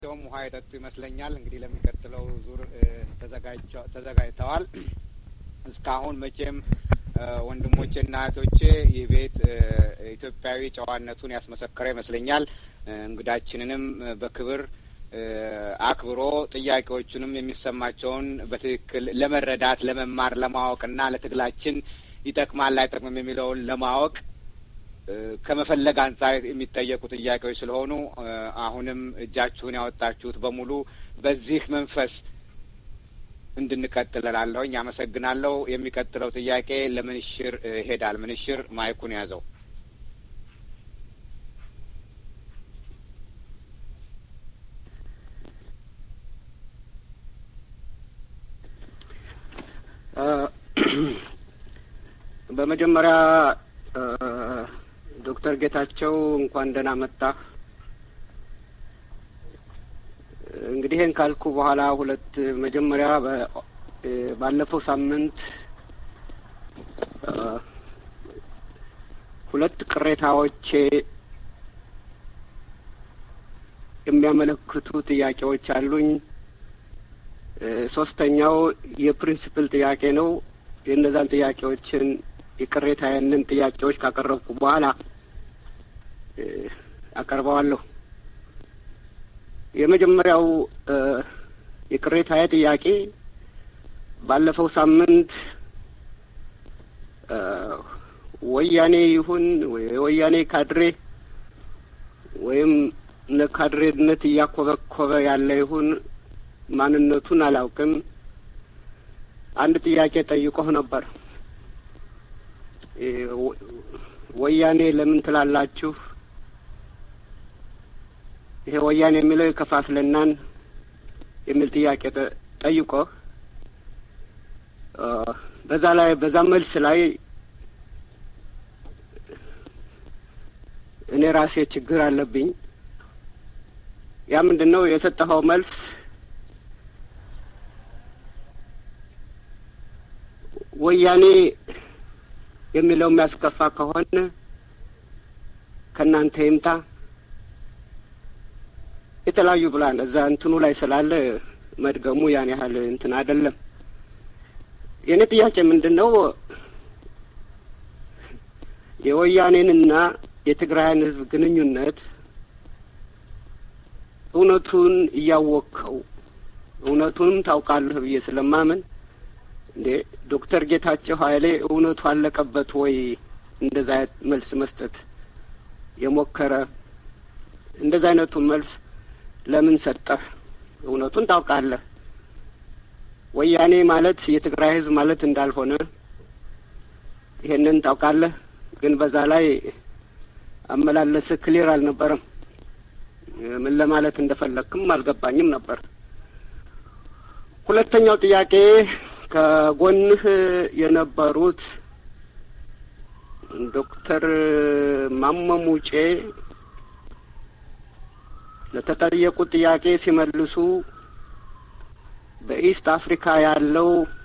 ደውም ውሃ የጠጡ ይመስለኛል። እንግዲህ ለሚቀጥለው ዙር ተዘጋጅተዋል። እስካሁን መቼም ወንድሞቼና እህቶቼ ይህ ቤት ኢትዮጵያዊ ጨዋነቱን ያስመሰከረ ይመስለኛል። እንግዳችንንም በክብር አክብሮ ጥያቄዎቹንም የሚሰማቸውን በትክክል ለመረዳት ለመማር፣ ለማወቅና ለትግላችን ይጠቅማል አይጠቅምም የሚለውን ለማወቅ ከመፈለግ አንጻር የሚጠየቁ ጥያቄዎች ስለሆኑ አሁንም እጃችሁን ያወጣችሁት በሙሉ በዚህ መንፈስ እንድንቀጥል እላለሁኝ። አመሰግናለሁ። የሚቀጥለው ጥያቄ ለምንሽር ይሄዳል። ምንሽር ማይኩን ያዘው። በመጀመሪያ ዶክተር ጌታቸው እንኳን ደህና መጣ። እንግዲህ ይህን ካልኩ በኋላ ሁለት መጀመሪያ ባለፈው ሳምንት ሁለት ቅሬታዎች የሚያመለክቱ ጥያቄዎች አሉኝ። ሶስተኛው የፕሪንሲፕል ጥያቄ ነው። የእነዛን ጥያቄዎችን የቅሬታዬንን ጥያቄዎች ካቀረብኩ በኋላ አቀርበዋለሁ። የመጀመሪያው የቅሬታዬ ጥያቄ ባለፈው ሳምንት ወያኔ ይሁን የወያኔ ካድሬ ወይም ለካድሬነት እያኮበኮበ ያለ ይሁን ማንነቱን አላውቅም፣ አንድ ጥያቄ ጠይቆህ ነበር። ወያኔ ለምን ትላላችሁ? ይሄ ወያኔ የሚለው የከፋፍለናን የሚል ጥያቄ ጠይቆህ በዛ ላይ በዛ መልስ ላይ እኔ ራሴ ችግር አለብኝ። ያ ምንድን ነው የሰጠኸው መልስ ወያኔ የሚለው የሚያስከፋ ከሆነ ከእናንተ ይምጣ የተለያዩ ብላን እዛ እንትኑ ላይ ስላለ መድገሙ ያን ያህል እንትን አይደለም። የእኔ ጥያቄ ምንድን ነው የወያኔንና የትግራይን ሕዝብ ግንኙነት እውነቱን እያወቅኸው እውነቱንም ታውቃለህ ብዬ ስለማምን እንዴ ዶክተር ጌታቸው ኃይሌ እውነቱ አለቀበት ወይ እንደዛ አይነት መልስ መስጠት የሞከረ እንደዛ አይነቱ መልስ ለምን ሰጠህ? እውነቱን ታውቃለህ። ወያኔ ማለት የትግራይ ህዝብ ማለት እንዳልሆነ ይሄንን ታውቃለህ። ግን በዛ ላይ አመላለስ ክሊር አልነበረም። ምን ለማለት እንደፈለግክም አልገባኝም ነበር። ሁለተኛው ጥያቄ ከጎንህ የነበሩት ዶክተር ማመሙጬ ለተጠየቁት ጥያቄ ሲመልሱ በኢስት አፍሪካ ያለው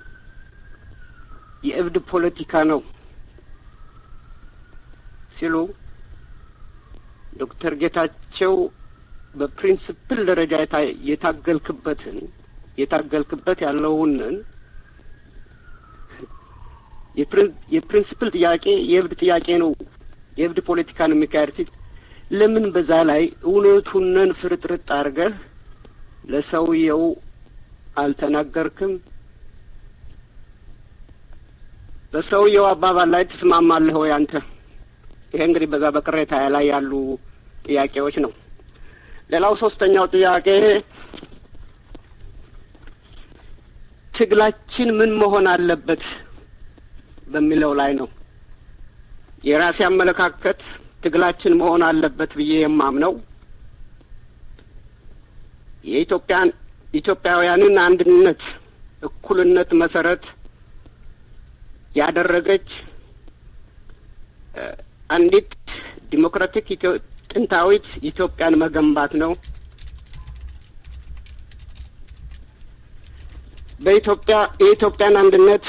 የእብድ ፖለቲካ ነው ሲሉ ዶክተር ጌታቸው በፕሪንስፕል ደረጃ የታገልክበትን የታገልክበት ያለውንን የፕሪንስፕል ጥያቄ የእብድ ጥያቄ ነው፣ የእብድ ፖለቲካ ነው የሚካሄድ ሲል ለምን በዛ ላይ እውነቱንን ፍርጥርጥ አድርገህ ለሰውየው አልተናገርክም? በሰውየው አባባል ላይ ትስማማለህ ወይ አንተ? ይሄ እንግዲህ በዛ በቅሬታ ላይ ያሉ ጥያቄዎች ነው። ሌላው ሶስተኛው ጥያቄ ትግላችን ምን መሆን አለበት በሚለው ላይ ነው። የራሴ አመለካከት ትግላችን መሆን አለበት ብዬ የማምነው የኢትዮጵያን ኢትዮጵያውያንን አንድነት፣ እኩልነት መሰረት ያደረገች አንዲት ዲሞክራቲክ ጥንታዊት ኢትዮጵያን መገንባት ነው። በኢትዮጵያ የኢትዮጵያን አንድነት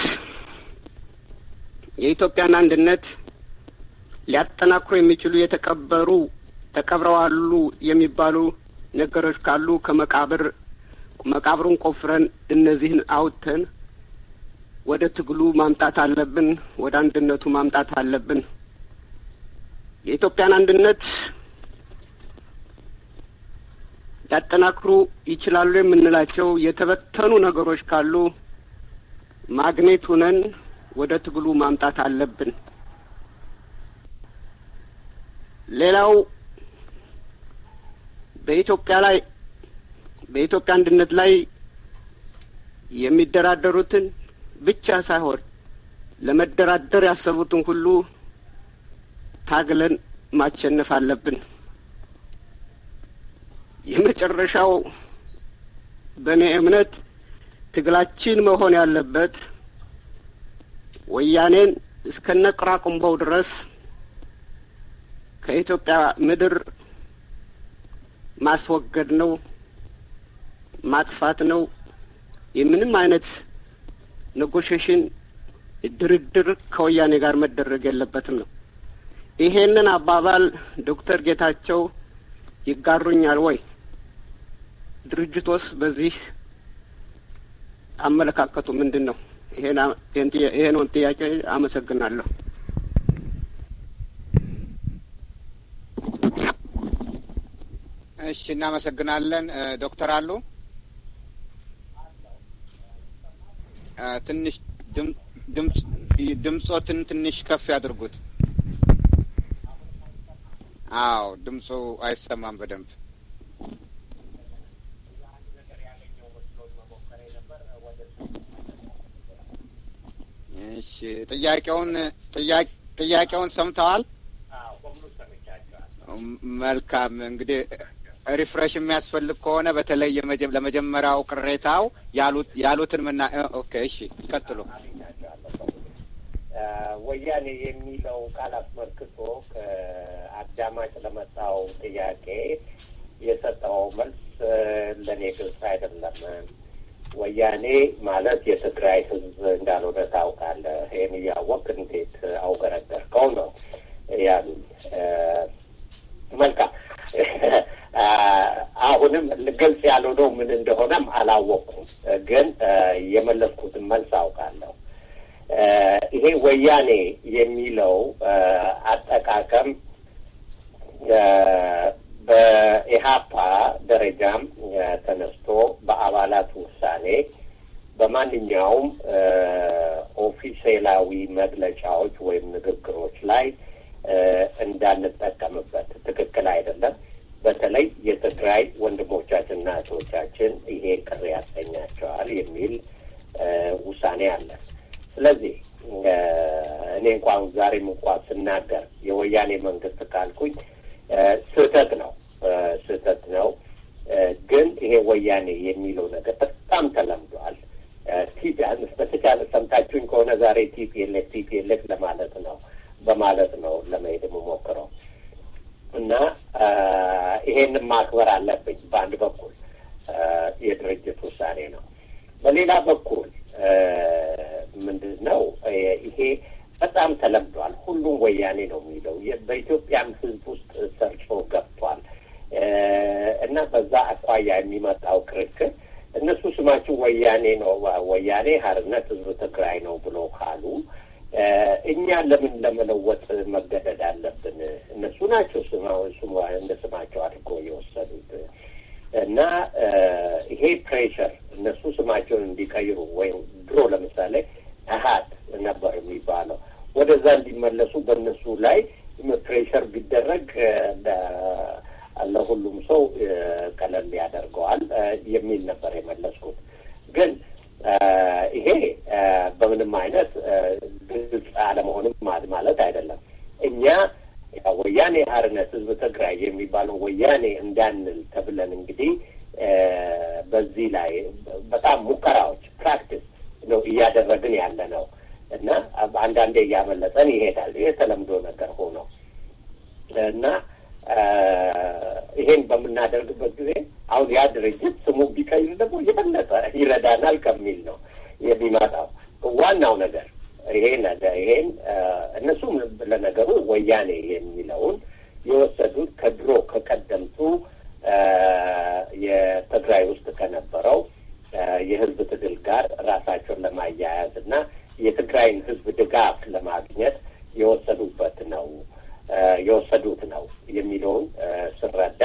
የኢትዮጵያን አንድነት ሊያጠናክሩ የሚችሉ የተቀበሩ ተቀብረዋሉ የሚባሉ ነገሮች ካሉ ከመቃብር መቃብሩን ቆፍረን እነዚህን አውጥተን ወደ ትግሉ ማምጣት አለብን። ወደ አንድነቱ ማምጣት አለብን። የኢትዮጵያን አንድነት ሊያጠናክሩ ይችላሉ የምንላቸው የተበተኑ ነገሮች ካሉ ማግኔት ሁነን ወደ ትግሉ ማምጣት አለብን። ሌላው በኢትዮጵያ ላይ በኢትዮጵያ አንድነት ላይ የሚደራደሩትን ብቻ ሳይሆን ለመደራደር ያሰቡትን ሁሉ ታግለን ማሸነፍ አለብን። የመጨረሻው በእኔ እምነት ትግላችን መሆን ያለበት ወያኔን እስከነ ቅራቅንቦው ድረስ ከኢትዮጵያ ምድር ማስወገድ ነው፣ ማጥፋት ነው። የምንም አይነት ኔጎሽሽን ድርድር ከወያኔ ጋር መደረግ የለበትም ነው። ይሄንን አባባል ዶክተር ጌታቸው ይጋሩኛል ወይ? ድርጅቶስ በዚህ አመለካከቱ ምንድን ነው? ይሄን ጥያቄ አመሰግናለሁ። እሺ፣ እናመሰግናለን ዶክተር አሉ ትንሽ ድምጾትን ትንሽ ከፍ ያድርጉት። አዎ ድምፁ አይሰማም በደንብ። እሺ ጥያቄውን ጥያቄውን ሰምተዋል? መልካም እንግዲህ ሪፍሬሽ የሚያስፈልግ ከሆነ በተለይ ለመጀመሪያው ቅሬታው ያሉት ያሉትን ምና ኦኬ እሺ ይቀጥሉ። ወያኔ የሚለው ቃል አስመልክቶ ከአዳማጭ ለመጣው ጥያቄ የሰጠው መልስ ለእኔ ግልጽ አይደለም። ወያኔ ማለት የትግራይ ሕዝብ እንዳልሆነ ታውቃለህ። ይህን እያወቅ እንዴት አውገረገርከው ነው ያሉኝ። መልካም አሁንም ግልጽ ያልሆነው ምን እንደሆነም አላወቅኩም፣ ግን የመለስኩትን መልስ አውቃለሁ። ይሄ ወያኔ የሚለው አጠቃቀም በኢህአፓ ደረጃም ተነስቶ በአባላት ውሳኔ በማንኛውም ኦፊሴላዊ መግለጫዎች ወይም ንግግሮች ላይ እንዳንጠቀምበት ትክክል አይደለም። በተለይ የትግራይ ወንድሞቻችንና እህቶቻችን ይሄ ቅር ያሰኛቸዋል የሚል ውሳኔ አለ። ስለዚህ እኔ እንኳን ዛሬም እንኳን ስናገር የወያኔ መንግስት ካልኩኝ ስህተት ነው ስህተት ነው። ግን ይሄ ወያኔ የሚለው ነገር በጣም ተለምዷል። ቲፒያንስ በተቻለ ሰምታችሁኝ ከሆነ ዛሬ ቲፒኤልኤፍ ቲፒኤልኤፍ ለማለት ነው በማለት ነው ለመሄድ የምሞክረው እና ይሄንን ማክበር አለብኝ። በአንድ በኩል የድርጅት ውሳኔ ነው። በሌላ በኩል ምንድን ነው ይሄ በጣም ተለምዷል። ሁሉም ወያኔ ነው የሚለው በኢትዮጵያም ሕዝብ ውስጥ ሰርጾ ገብቷል እና በዛ አኳያ የሚመጣው ክርክር እነሱ ስማችሁ ወያኔ ነው ወያኔ ሀርነት ሕዝብ ትግራይ ነው ብሎ ካሉ እኛ ለምን ለመለወጥ መገደድ አለብን? እነሱ ናቸው እንደ ስማቸው አድርጎ የወሰዱት እና ይሄ ፕሬሸር እነሱ ስማቸውን እንዲቀይሩ ወይም ድሮ ለምሳሌ አሀት ነበር የሚባለው ወደዛ እንዲመለሱ በእነሱ ላይ ፕሬሸር ቢደረግ ለሁሉም ሰው ቀለል ያደርገዋል የሚል ነበር የመለስኩት። ግን ይሄ በምንም አይነት ግልጽ አለመሆንም ማለት አይደለም። እኛ ወያኔ ሀርነት ህዝብ ትግራይ የሚባለው ወያኔ እንዳንል ተብለን እንግዲህ በዚህ ላይ በጣም ሙከራዎች ፕራክቲስ ነው እያደረግን ያለ ነው እና አንዳንዴ እያመለጠን ይሄዳል። ይሄ ተለምዶ ነገር ሆኖ እና ይሄን በምናደርግበት ጊዜ አሁን ያ ድርጅት ስሙ ቢቀይር ደግሞ የበለጠ ይረዳናል ከሚል ነው የሚመጣው። ዋናው ነገር ይሄ ነገር ይሄን እነሱም ለነገሩ ወያኔ የሚለውን የወሰዱት ከድሮ ከቀደምቱ የትግራይ ውስጥ ከነበረው የህዝብ ትግል ጋር ራሳቸውን ለማያያዝ እና የትግራይን ህዝብ ድጋፍ ለማግኘት የወሰዱበት ነው የወሰዱት ነው የሚለውን ስረዳ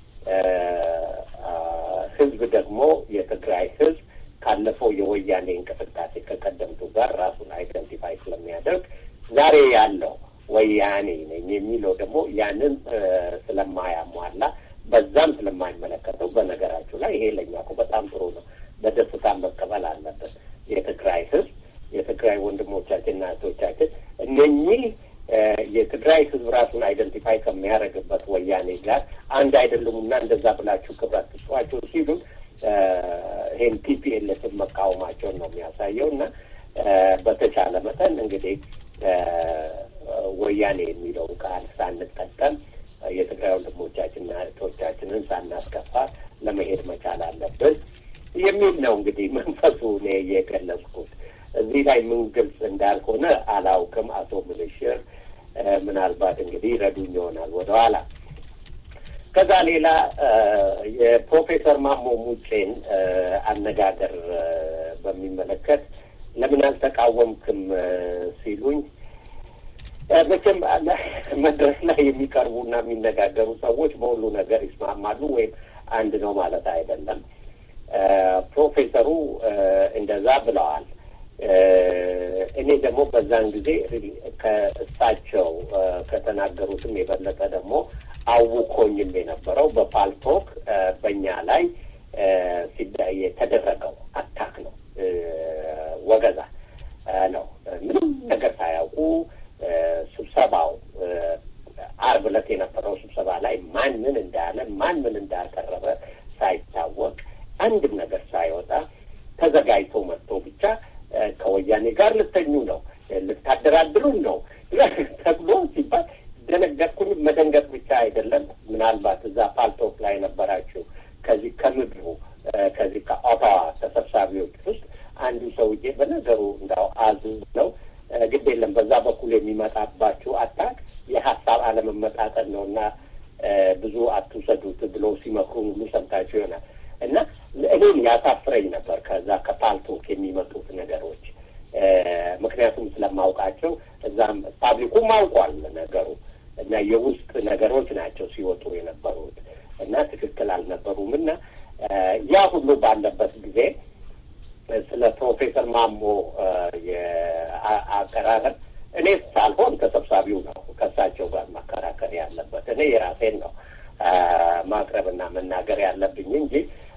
ህዝብ ደግሞ የትግራይ ህዝብ ካለፈው የወያኔ እንቅስቃሴ ከቀደምቱ ጋር ራሱን አይደንቲፋይ ስለሚያደርግ ዛሬ ያለው ወያኔ ነኝ የሚለው ደግሞ ያንን ስለማያሟላ በዛም ስለማይመለከተው በነገራችሁ ላይ ይሄ ለኛ እኮ በጣም ጥሩ ነው። በደስታ መቀበል አለበት። የትግራይ ህዝብ የትግራይ ወንድሞቻችንና እህቶቻችን እነኚህ የትግራይ ህዝብ ራሱን አይደንቲፋይ ከሚያደርግበት ወያኔ ጋር አንድ አይደለሙና እንደዛ ብላችሁ ክብረት ትስጧቸው ሲሉን ይሄን ቲፒኤልኤፍን መቃወማቸውን ነው የሚያሳየው እና በተቻለ መጠን እንግዲህ ወያኔ የሚለው ቃል ሳንጠቀም የትግራይ ወንድሞቻችንና እህቶቻችንን ሳናስከፋ ለመሄድ መቻል አለብን የሚል ነው እንግዲህ መንፈሱ እኔ የገለጽኩት። እዚህ ላይ ምን ግልጽ እንዳልሆነ አላውቅም። አቶ ምንሽር ምናልባት እንግዲህ ረዱኝ ይሆናል ወደኋላ። ከዛ ሌላ የፕሮፌሰር ማሞ ሙጬን አነጋገር በሚመለከት ለምን አልተቃወምክም ሲሉኝ መቼም መድረክ ላይ የሚቀርቡና የሚነጋገሩ ሰዎች በሁሉ ነገር ይስማማሉ ወይም አንድ ነው ማለት አይደለም። ፕሮፌሰሩ እንደዛ ብለዋል። እኔ ደግሞ በዛን ጊዜ ከእሳቸው ከተናገሩትም የበለጠ ደግሞ አውኮኝም የነበረው በፓልቶክ በእኛ ላይ የተደረገው አታክ ነው፣ ወገዛ ነው። ምንም ነገር ሳያውቁ ስብሰባው አርብ ዕለት የነበረው ስብሰባ ላይ ማን ምን እንዳለ ማን ምን እንዳቀረበ ሳይታወቅ አንድም ነገር ሳይወጣ ተዘጋጅቶ መጥቶ ብቻ ከወያኔ ጋር ልተኙ ነው ልታደራድሩን ነው ተብሎ ሲባል ደነገጥኩኝ። መደንገጥ ብቻ አይደለም። ምናልባት እዛ ፓልቶክ ላይ ነበራችሁ ከዚህ ከምድሩ ከዚህ ከኦታዋ ተሰብሳቢዎች ውስጥ አንዱ ሰውዬ በነገሩ እንዳው አዝ ነው ግድ የለም በዛ በኩል የሚመጣባችሁ አታክ የሀሳብ አለመመጣጠን ነው እና ብዙ አትውሰዱት ብሎ ሲመክሩን ሁሉ ሰምታችሁ ይሆናል። እና እኔም ያሳፍረኝ ነበር ከዛ ከፓልቶክ የሚመጡት ነገሮች ምክንያቱም ስለማውቃቸው እዛም ፓብሊኩም አውቋል ነገሩ እና የውስጥ ነገሮች ናቸው ሲወጡ የነበሩት እና ትክክል አልነበሩም እና ያ ሁሉ ባለበት ጊዜ ስለ ፕሮፌሰር ማሞ የአቀራረብ እኔ ሳልሆን ተሰብሳቢው ነው ከእሳቸው ጋር መከራከር ያለበት። እኔ የራሴን ነው ማቅረብና መናገር ያለብኝ እንጂ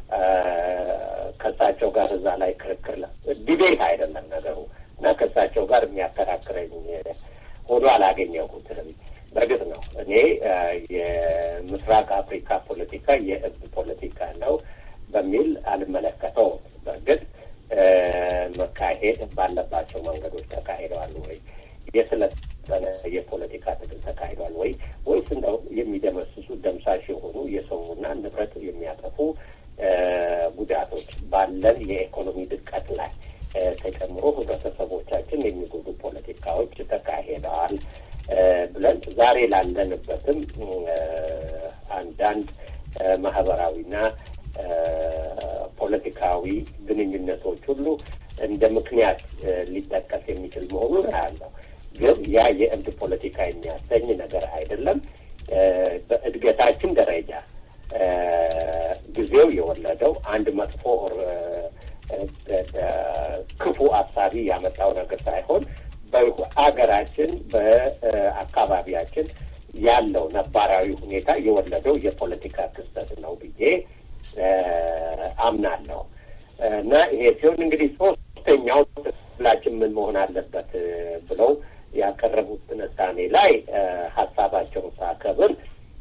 ከእሳቸው ጋር እዛ ላይ ክርክር ዲቤት አይደለም ነገሩ እና ከእሳቸው ጋር የሚያከራክረኝ ሆኖ አላገኘሁትም። በእርግጥ ነው እኔ የምስራቅ አፍሪካ ፖለቲካ የህዝብ ፖለቲካ ነው በሚል አልመለከተውም። በእርግጥ መካሄድ ባለባቸው መንገዶች ተካሂደዋል ወይ? የስለጠነ የፖለቲካ ትግል ተካሂዷል ወይ? ወይስ እንደው የሚደመስሱ ደምሳሽ የሆኑ የሰውና ንብረት የሚያጠፉ ጉዳቶች ባለን የኢኮኖሚ ድቀት ላይ ተጨምሮ ህብረተሰቦቻችን የሚጎዱ ፖለቲካዎች ተካሂደዋል ብለን ዛሬ ላለንበትም አንዳንድ ማህበራዊና ፖለቲካዊ ግንኙነቶች ሁሉ እንደ ምክንያት ሊጠቀስ የሚችል መሆኑን አያለው። ግን ያ የእብድ ፖለቲካ የሚያሰኝ ነገር አይደለም። በእድገታችን ደረጃ ጊዜው የወለደው አንድ መጥፎ ክፉ አሳቢ ያመጣው ነገር ሳይሆን በአገራችን በአካባቢያችን ያለው ነባራዊ ሁኔታ የወለደው የፖለቲካ ክስተት ነው ብዬ አምናለሁ እና ይሄ ሲሆን እንግዲህ ሶስተኛው ሁላችን ምን መሆን አለበት ብለው ያቀረቡት ትንታኔ ላይ ሀሳባቸውን ሳከብር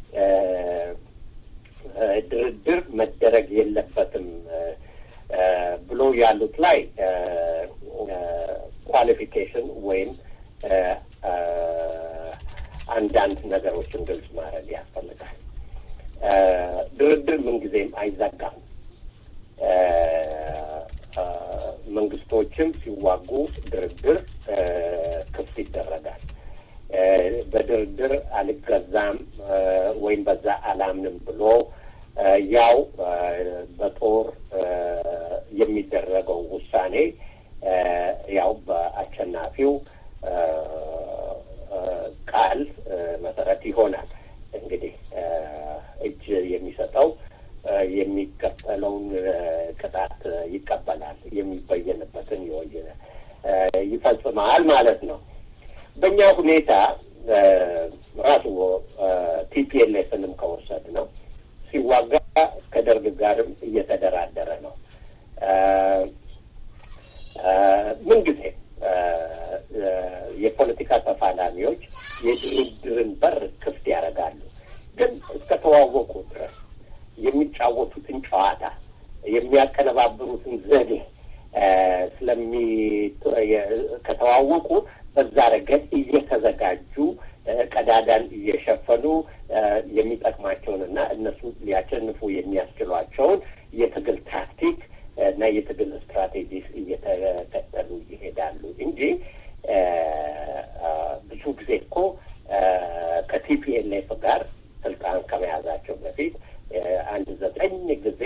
ድርድር መደረግ የለበትም ብሎ ያሉት ላይ ኳሊፊኬሽን ወይም አንዳንድ ነገሮችን ግልጽ ማድረግ ያስፈልጋል። ድርድር ምንጊዜም አይዘጋም። መንግስቶችም ሲዋጉ ድርድር ክፍት ይደረጋል። በድርድር አልገዛም ወይም በዛ አላምንም ብሎ ያው በጦር የሚደረገው ውሳኔ ያው በአሸናፊው ቃል መሰረት ይሆናል። እንግዲህ እጅ የሚሰጠው የሚቀበለውን ቅጣት ይቀበላል፣ የሚበየንበትን የወየ ይፈጽማል ማለት ነው። በእኛ ሁኔታ ራሱ ቲፒኤልኤፍንም ከወሰድ ነው ሲዋጋ ከደርግ ጋርም እየተደራደረ ነው። ምንጊዜ የፖለቲካ ተፋላሚዎች የድርድርን በር ክፍት ያደርጋሉ። ግን እስከተዋወቁ ድረስ የሚጫወቱትን ጨዋታ የሚያቀነባብሩትን ዘዴ ስለሚ ከተዋወቁ በዛ ረገድ እየተዘጋጁ ቀዳዳን እየሸፈኑ የሚጠቅማቸውንና እነሱ ሊያሸንፉ የሚያስችሏቸውን የትግል ታክቲክ እና የትግል ስትራቴጂ እየተከተሉ ይሄዳሉ እንጂ ብዙ ጊዜ እኮ ከቲፒኤልኤፍ ጋር ስልጣን ከመያዛቸው በፊት አንድ ዘጠኝ ጊዜ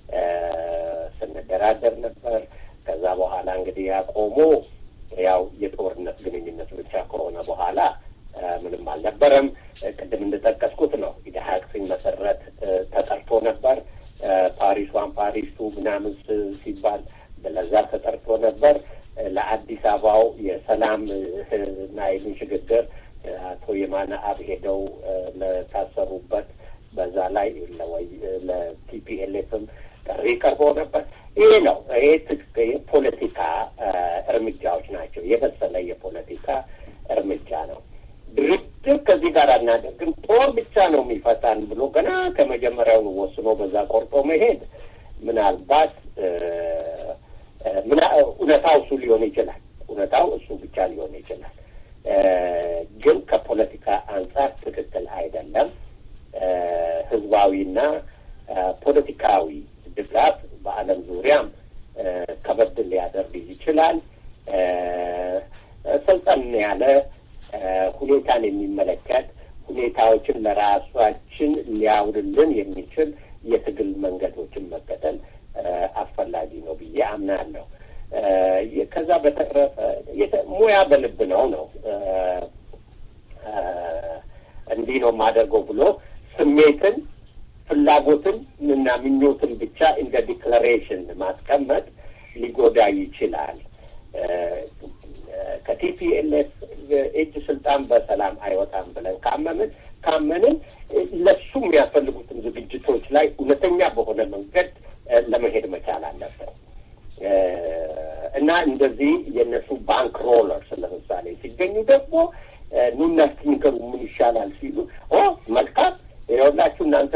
ስንደራደር ነበር። ከዛ በኋላ እንግዲህ ያቆሙ ያው የጦርነት ግንኙነት ብቻ ከሆነ በኋላ ምንም አልነበረም። ቅድም እንደጠቀስኩት ነው ኢድሀቅ ሲመሰረት ተጠርቶ ነበር። ፓሪስ ዋን ፓሪስ ቱ ምናምን ሲባል ለዛ ተጠርቶ ነበር። ለአዲስ አበባው የሰላም እና የምን ሽግግር አቶ የማነ አብ ሄደው ለታሰሩበት በዛ ላይ ለቲፒኤልኤፍም ጥሪ ቀርቦ ነበር። ይሄ ነው ይሄ የፖለቲካ እርምጃዎች ናቸው። የበሰለ የፖለቲካ እርምጃ ነው። ድርድር ከዚህ ጋር አናደርግም፣ ጦር ብቻ ነው የሚፈታን ብሎ ገና ከመጀመሪያውን ወስኖ በዛ ቆርጦ መሄድ ምናልባት እውነታው እሱ ሊሆን ይችላል። እውነታው እሱ ብቻ ሊሆን ይችላል። ግን ከፖለቲካ አንጻር ትክክል አይደለም። ህዝባዊና ፖለቲካዊ ድጋፍ በዓለም ዙሪያም ከበድ ሊያደርግ ይችላል። ሰልጠን ያለ ሁኔታን የሚመለከት ሁኔታዎችን ለራሳችን ሊያውልልን የሚችል የትግል መንገዶችን መከተል አስፈላጊ ነው ብዬ አምናለሁ። ከዛ በተረፈ ሙያ በልብ ነው ነው እንዲህ ነው የማደርገው ብሎ ስሜትን ፍላጎትን እና ምኞትን ብቻ እንደ ዲክላሬሽን ማስቀመጥ ሊጎዳ ይችላል። ከቲፒኤልኤፍ እጅ ስልጣን በሰላም አይወጣም ብለን ካመንን ካመንን ለሱ የሚያስፈልጉትን ዝግጅቶች ላይ እውነተኛ በሆነ መንገድ ለመሄድ መቻል አለብን እና እንደዚህ የእነሱ ባንክ ሮለርስ ለምሳሌ ሲገኙ ደግሞ ኑና ንገሩ ምን ይሻላል ሲሉ ኦ መልካም ይኸውላችሁ እናንተ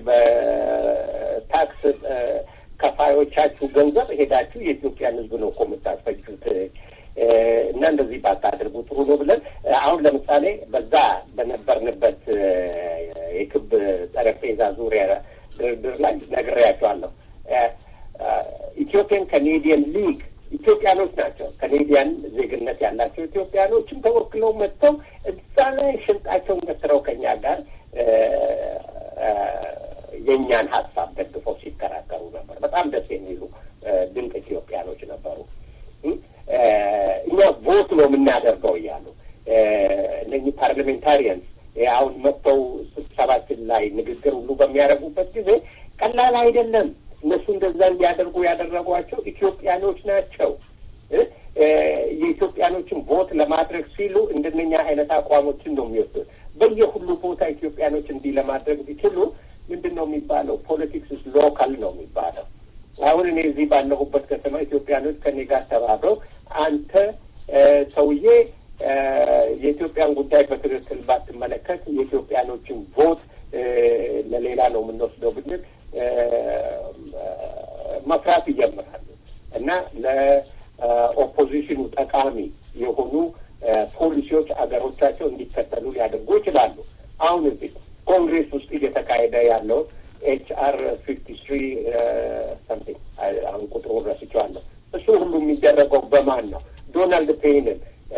በታክስ ከፋዮቻችሁ ገንዘብ ሄዳችሁ የኢትዮጵያን ሕዝብ ነው እኮ የምታስፈጁት እና እንደዚህ ባታደርጉ ጥሩ ነው ብለን አሁን ለምሳሌ በዛ በነበርንበት የክብ ጠረጴዛ ዙሪያ ድርድር ላይ ነግሬያቸዋለሁ። ኢትዮጵያን ካኔዲየን ሊግ ኢትዮጵያኖች ናቸው። ካኔዲያን ዜግነት ያላቸው ኢትዮጵያኖችም ተወክለው መጥተው እዛ ላይ ሽንጣቸውን ገትረው ከኛ ጋር የእኛን ሀሳብ ደግፈው ሲከራከሩ ነበር። በጣም ደስ የሚሉ ድንቅ ኢትዮጵያኖች ነበሩ። እኛ ቮት ነው የምናደርገው እያሉ እነኚህ ፓርላሜንታሪያንስ አሁን መጥተው ስብሰባችን ላይ ንግግር ሁሉ በሚያደርጉበት ጊዜ ቀላል አይደለም። እነሱ እንደዛ እንዲያደርጉ ያደረጓቸው ኢትዮጵያኖች ናቸው። የኢትዮጵያኖችን ቮት ለማድረግ ሲሉ እንደነኛ አይነት አቋሞችን ነው የሚወስዱት። በየሁሉ ቦታ ኢትዮጵያኖች እንዲህ ለማድረግ ቢችሉ ምንድን ነው የሚባለው? ፖለቲክስ ሎካል ነው የሚባለው። አሁን እኔ እዚህ ባለሁበት ከተማ ኢትዮጵያኖች ከኔ ጋር ተባብረው አንተ ሰውዬ የኢትዮጵያን ጉዳይ በትክክል ባትመለከት የኢትዮጵያኖችን ቮት ለሌላ ነው የምንወስደው ብንል መፍራት ይጀምራሉ እና ለኦፖዚሽኑ ጠቃሚ የሆኑ ፖሊሲዎች አገሮቻቸው እንዲከተሉ ሊያደርጉ ይችላሉ። አሁን እዚህ ኮንግሬስ ውስጥ እየተካሄደ ያለው ኤች አር ፊፍቲ ትሪ ሰምቲንግ አሁን ቁጥሩን ረስቼዋለሁ። እሱ ሁሉ የሚደረገው በማን ነው? ዶናልድ ፔይንን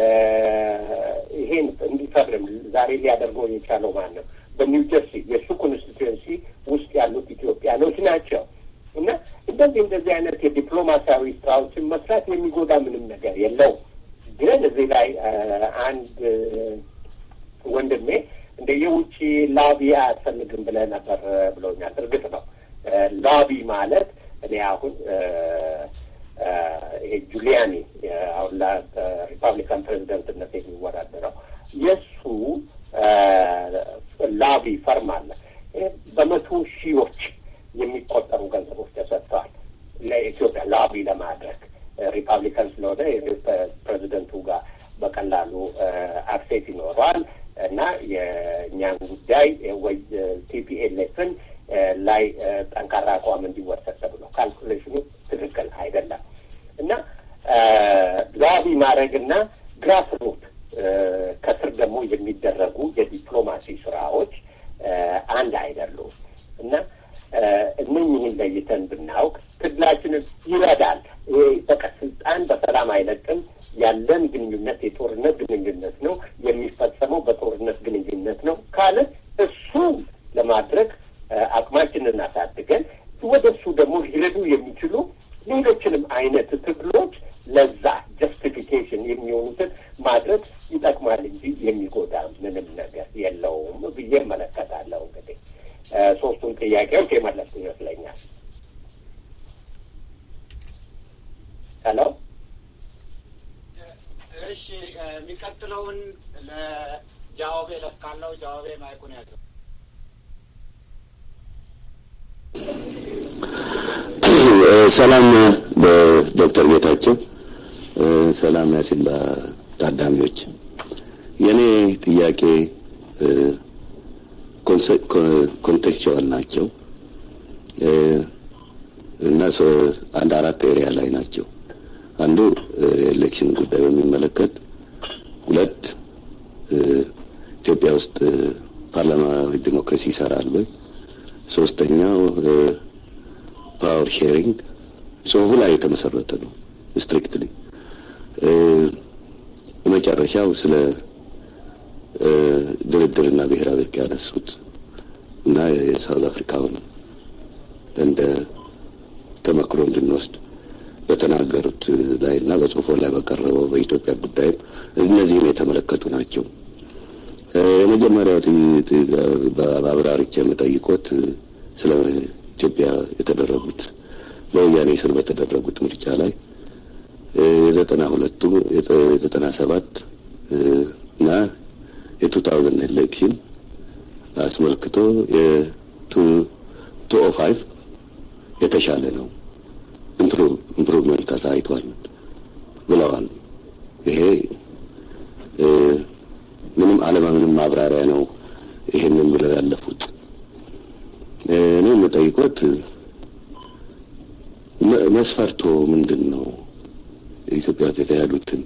ይሄን እንዲፈርም ዛሬ ሊያደርገው የቻለው ማን ነው? በኒው ጀርሲ የእሱ ኮንስቲትዌንሲ ውስጥ ያሉት ኢትዮጵያ እንደዚህ አይነት የዲፕሎማሲያዊ ስራዎችን መስራት የሚጎዳ ምንም ነገር የለውም። ግን እዚህ ላይ አንድ ወንድሜ እንደ የውጭ ላቢ አያስፈልግም ብለህ ነበር ብሎኛል። እርግጥ ነው ላቢ ማለት እኔ አሁን ይሄ ጁሊያኒ አሁን ለሪፐብሊካን ፕሬዚደንትነት የሚወዳደረው የእሱ ላቢ ፈርም አለ። በመቶ ሺዎች የሚቆጠሩ ገንዘቦች ተሰጥተዋል ለኢትዮጵያ ላቢ ለማድረግ ሪፐብሊካን ስለሆነ ፕሬዚደንቱ ጋር በቀላሉ አክሴስ ይኖረዋል እና የእኛን ጉዳይ ወይ ቲፒኤልኤፍን ላይ ጠንካራ አቋም እንዲወሰድ ተብሎ ካልኩሌሽኑ ትክክል አይደለም እና ላቢ ማድረግና ግራስ ሩት ከስር ደግሞ የሚደረጉ የዲፕሎማሲ ስራዎች አንድ አይደሉም እና እነኝህን ለይተን ብናውቅ ትግላችንን ይረዳል። በቃ ስልጣን በሰላም አይለቅም። ያለን ግንኙነት የጦርነት ግንኙነት ነው፣ የሚፈጸመው በጦርነት ግንኙነት ነው ካለ እሱ ለማድረግ አቅማችንን አሳድገን ወደ እሱ ደግሞ ሊረዱ የሚችሉ ሌሎችንም አይነት ትግሎች ለዛ ጀስቲፊኬሽን የሚሆኑትን ማድረግ ይጠቅማል እንጂ የሚጎዳ ምንም ነገር የለውም ብዬ እመለከታለሁ። እንግዲህ ሶስቱን ጥያቄዎች የመለሱ ይመስለኛል። ሄሎ እሺ፣ የሚቀጥለውን ለጃዋቤ ለካለው ጃዋቤ ማይኩን ያዘው። ሰላም ዶክተር ጌታቸው ሰላም ያሲላ ታዳሚዎች፣ የእኔ ጥያቄ ኮንቴክቹዋል ናቸው እና አንድ አራት ኤሪያ ላይ ናቸው። አንዱ የኤሌክሽን ጉዳይ በሚመለከት፣ ሁለት ኢትዮጵያ ውስጥ ፓርላማዊ ዲሞክራሲ ይሰራል ወይ፣ ሶስተኛው ፓወር ሼሪንግ ጽሁፉ ላይ የተመሰረተ ነው ስትሪክትሊ። የመጨረሻው ስለ ድርድርና ብሔራዊ እርቅ ያነሱት እና የሳውዝ አፍሪካውን እንደ ተመክሮ እንድንወስድ በተናገሩት ላይ እና በጽሁፎ ላይ በቀረበው በኢትዮጵያ ጉዳይም እነዚህን የተመለከቱ ናቸው። የመጀመሪያው በአብራሪች የምጠይቆት ስለ ኢትዮጵያ የተደረጉት በወያኔ ስር በተደረጉት ምርጫ ላይ የዘጠና ሁለቱ የዘጠና ሰባት እና የቱ ታውዘንድ ኤሌክሽን አስመልክቶ የቱ ኦ ፋይቭ የተሻለ ነው ኢምፕሩቭመንት ታይቷል ብለዋል። ይሄ ምንም አለምንም ማብራሪያ ነው ይሄንን ብለው ያለፉት። እኔ የምጠይቆት መስፈርቶ ምንድን ነው? ኢትዮጵያ ውስጥ የተካሄዱትን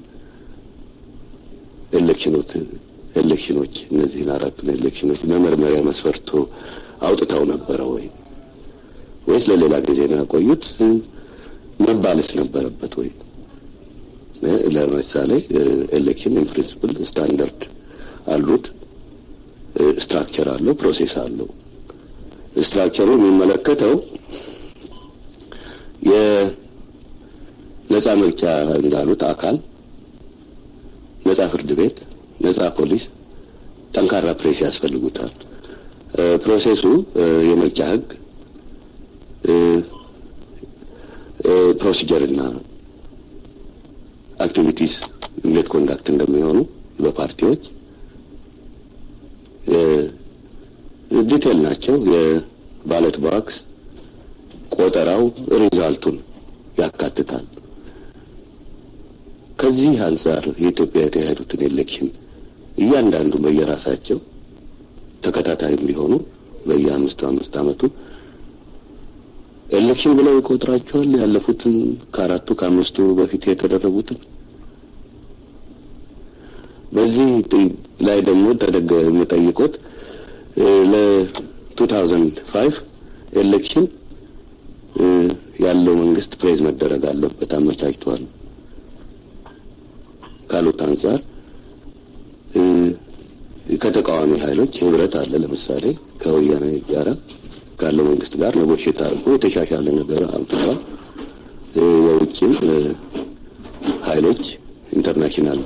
ኤሌክሽኖች ኤሌክሽኖች እነዚህን አራቱን ኤሌክሽኖች መመርመሪያ መስፈርቶ አውጥተው ነበረ ወይ ወይስ ለሌላ ጊዜ ነው ያቆዩት? መባልስ ነበረበት ወይ? ለምሳሌ ኤሌክሽን ኢን ፕሪንሲፕል ስታንዳርድ አሉት፣ ስትራክቸር አለው፣ ፕሮሴስ አለው። ስትራክቸሩ የሚመለከተው የነጻ ምርጫ እንዳሉት አካል ነጻ ፍርድ ቤት፣ ነጻ ፖሊስ፣ ጠንካራ ፕሬስ ያስፈልጉታል። ፕሮሴሱ የምርጫ ህግ፣ ፕሮሲጀር እና አክቲቪቲስ እንዴት ኮንዳክት እንደሚሆኑ በፓርቲዎች ዲቴል ናቸው። የባለት ቦክስ ቆጠራው ሪዛልቱን ያካትታል። ከዚህ አንጻር የኢትዮጵያ የተካሄዱትን ኤሌክሽን እያንዳንዱ በየራሳቸው ተከታታይም ቢሆኑ በየአምስቱ አምስት አመቱ ኤሌክሽን ብለው ይቆጥራቸዋል። ያለፉትን ከአራቱ ከአምስቱ በፊት የተደረጉትን በዚህ ላይ ደግሞ ተደገ የምጠይቆት ለቱ ታውዘንድ ፋይቭ ኤሌክሽን ያለው መንግስት ፕሬዝ መደረግ አለበት አመቻችቷል ካሉት አንጻር ከተቃዋሚ ኃይሎች ህብረት አለ። ለምሳሌ ከወያኔ ጋራ ካለው መንግስት ጋር ነጎሼት አድርጎ የተሻሻለ ነገር አምጥቷል። ሌሎችም ኃይሎች ኢንተርናሽናል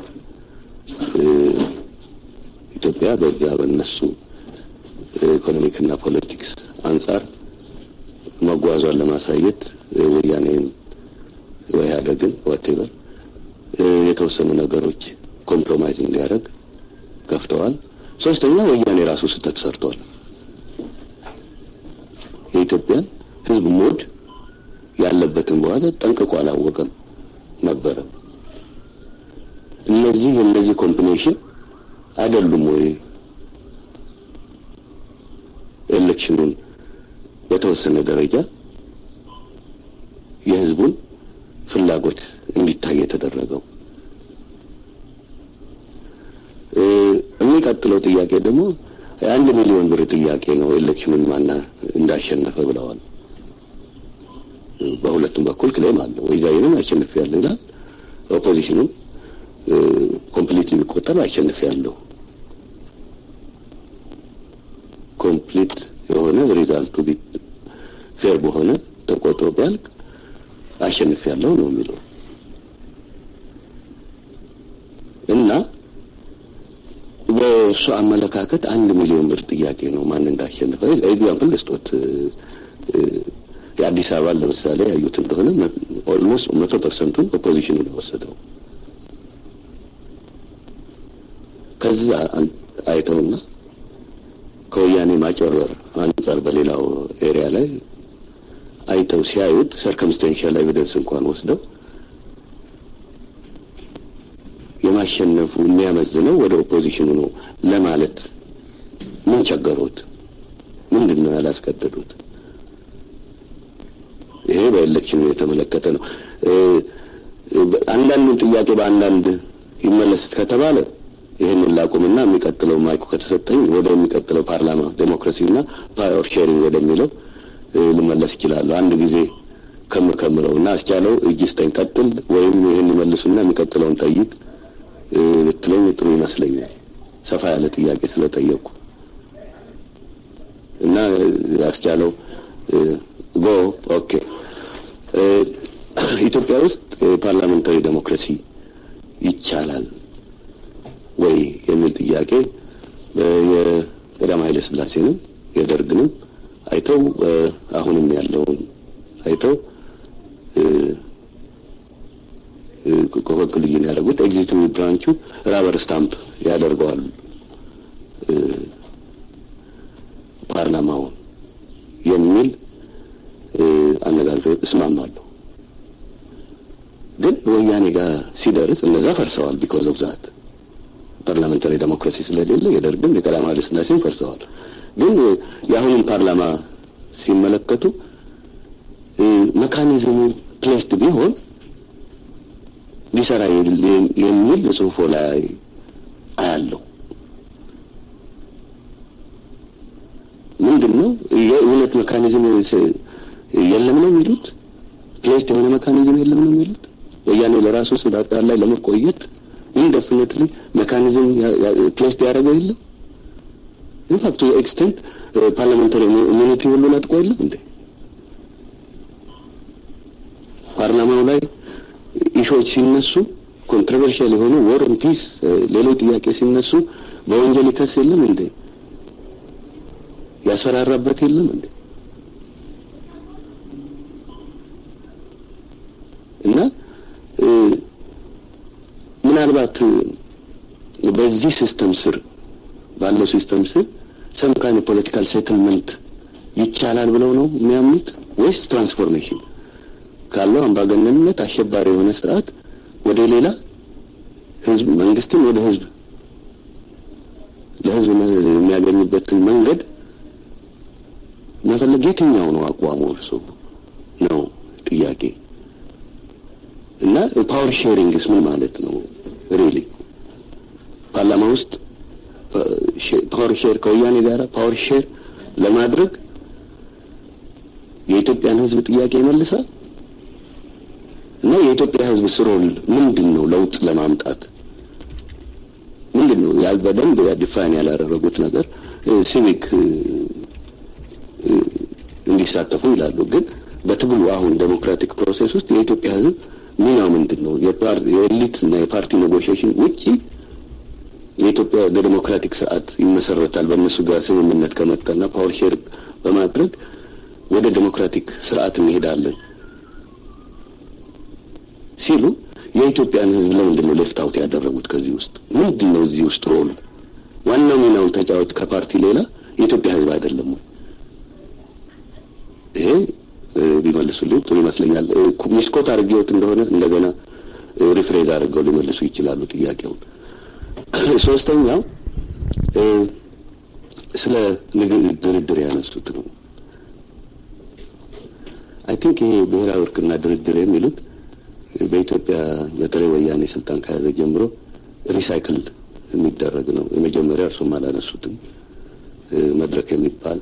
ኢትዮጵያ በዛ በነሱ ኢኮኖሚክና ፖለቲክስ አንጻር መጓዟን ለማሳየት ወያኔን ኢህአዴግን ዋቴቨር የተወሰኑ ነገሮች ኮምፕሮማይዝ እንዲያደርግ ከፍተዋል። ሶስተኛ ወያኔ ራሱ ስህተት ሰርቷል። የኢትዮጵያን ሕዝብ ሞድ ያለበትን በኋላ ጠንቅቆ አላወቀም ነበረ። እነዚህ የእነዚህ ኮምቢኔሽን አይደሉም ወይ ኤሌክሽኑን በተወሰነ ደረጃ የህዝቡን ፍላጎት እንዲታይ የተደረገው? የሚቀጥለው ጥያቄ ደግሞ የአንድ ሚሊዮን ብር ጥያቄ ነው። ኤሌክሽኑን ማና እንዳሸነፈ ብለዋል። በሁለቱም በኩል ክሌም አለ። ወያኔንም አሸንፍ ያለው ይላል። ኦፖዚሽኑም ኮምፕሊትሊ ቢቆጠር አሸንፍ ያለው ኮምፕሊት የሆነ ሪዛልቱ ፌር በሆነ ተቆጥሮ ቢያልቅ አሸንፍ ያለው ነው የሚለው እና በእሱ አመለካከት አንድ ሚሊዮን ብር ጥያቄ ነው ማን እንዳሸነፈ ኤግዛምፕል ልስጦት። የአዲስ አበባን ለምሳሌ ያዩት እንደሆነ ኦልሞስት መቶ ፐርሰንቱን ኦፖዚሽኑ ነው የወሰደው። ከዛ አይተውና ከወያኔ ማጭበርበር አንጻር በሌላው ኤሪያ ላይ አይተው ሲያዩት ሰርከምስቴንሻል ኤቪደንስ እንኳን ወስደው የማሸነፉ የሚያመዝነው ወደ ኦፖዚሽኑ ነው ለማለት ምን ቸገሮት? ምንድን ነው ያላስገደዱት? ይሄ በኤሌክሽኑ የተመለከተ ነው። አንዳንዱን ጥያቄ በአንዳንድ ይመለስ ከተባለ ይህንን ላቁምና የሚቀጥለው ማይኩ ከተሰጠኝ ወደ የሚቀጥለው ፓርላማ ዴሞክራሲና ፓወር ሼሪንግ ወደሚለው ልመለስ ይችላለሁ። አንድ ጊዜ ከምከምረው እና አስቻለው እጅ ስጠኝ ቀጥል፣ ወይም ይህን ይመልሱና የሚቀጥለውን ጠይቅ ብትለኝ ጥሩ ይመስለኛል። ሰፋ ያለ ጥያቄ ስለጠየቁ እና ያስቻለው ጎ ኦኬ። ኢትዮጵያ ውስጥ ፓርላሜንታሪ ዴሞክራሲ ይቻላል ወይ የሚል ጥያቄ የቀዳማዊ ኃይለ ሥላሴንም የደርግንም አይተው አሁንም ያለውን አይተው ኮንክሉዥን ያደረጉት ኤግዚኪቲቭ ብራንቹ ራበር ስታምፕ ያደርገዋል ፓርላማውን የሚል አነጋገር እስማማለሁ። ግን ወያኔ ጋር ሲደርስ እነዛ ፈርሰዋል። ቢኮዝ ኦፍ ዛት ፓርላሜንታሪ ዴሞክራሲ ስለሌለ የደርግም የቀዳማዊ ኃይለ ሥላሴም ፈርሰዋል። ግን የአሁኑን ፓርላማ ሲመለከቱ መካኒዝሙ ፕሌስድ ቢሆን ሊሰራ የሚል ጽሁፎ ላይ አያለው። ምንድን ነው የእውነት መካኒዝም የለም ነው የሚሉት? ፕሌስድ የሆነ መካኒዝም የለም ነው የሚሉት? ወያኔ ለራሱ ስልጣን ላይ ለመቆየት ኢንደፊኒትሊ ሜካኒዝም ፕሌስድ ያደረገው የለም። ኢንፋክት ቱ ኤክስቴንት ፓርላሜንታሪ ኢሚኒቲ ሁሉ ነጥቆ የለም እንዴ? ፓርላማው ላይ ኢሾች ሲነሱ ኮንትሮቨርሻል የሆኑ ወር ኦን ፒስ ሌሎች ጥያቄ ሲነሱ በወንጀል ይከስ የለም እንዴ? ያስፈራራበት የለም እንዴ? እና ምናልባት በዚህ ሲስተም ስር ባለው ሲስተም ስር ሰም ካይንድ ፖለቲካል ሴትልመንት ይቻላል ብለው ነው የሚያምኑት ወይስ ትራንስፎርሜሽን ካለው አምባገነንነት አሸባሪ የሆነ ስርዓት ወደ ሌላ ህዝብ መንግስትን ወደ ህዝብ ለህዝብ የሚያገኝበትን መንገድ መፈለግ የትኛው ነው አቋሙ? እርሶ ነው ጥያቄ እና ፓወር ሼሪንግስ ምን ማለት ነው? ሪሊ ፓርላማ ውስጥ ፓወር ሼር ከወያኔ ጋር ፓወር ሼር ለማድረግ የኢትዮጵያን ህዝብ ጥያቄ ይመልሳል እና የኢትዮጵያ ህዝብ ስሮል ምንድን ነው? ለውጥ ለማምጣት ምንድን ነው? ያል በደንብ ዲፋይን ያላደረጉት ነገር ሲቪክ እንዲሳተፉ ይላሉ። ግን በትግሉ አሁን ዴሞክራቲክ ፕሮሴስ ውስጥ የኢትዮጵያ ህዝብ ሚናው ምንድን ነው? የኤሊት እና የፓርቲ ኔጎሽዬሽን ውጪ የኢትዮጵያ በዴሞክራቲክ ስርዓት ይመሰረታል በእነሱ ጋር ስምምነት ከመጣና ፓወር ሼር በማድረግ ወደ ዴሞክራቲክ ስርዓት እንሄዳለን ሲሉ የኢትዮጵያን ሕዝብ ለምንድን ነው ሌፍት አውት ያደረጉት? ከዚህ ውስጥ ምንድን ነው እዚህ ውስጥ ሮሉ? ዋናው ሚናውን ተጫወት ከፓርቲ ሌላ የኢትዮጵያ ሕዝብ አይደለም ወይ? ይሄ ቢመልሱልኝ ጥሩ ይመስለኛል። ሚስኮት አድርጌዎት እንደሆነ እንደገና ሪፍሬዝ አድርገው ሊመልሱ ይችላሉ ጥያቄውን። ሶስተኛው ስለ ድርድር ያነሱት ነው። አይ ቲንክ ይሄ ብሔራዊ እርቅና ድርድር የሚሉት በኢትዮጵያ በተለይ ወያኔ ስልጣን ከያዘ ጀምሮ ሪሳይክል የሚደረግ ነው። የመጀመሪያ እርሱም አላነሱትም። መድረክ የሚባል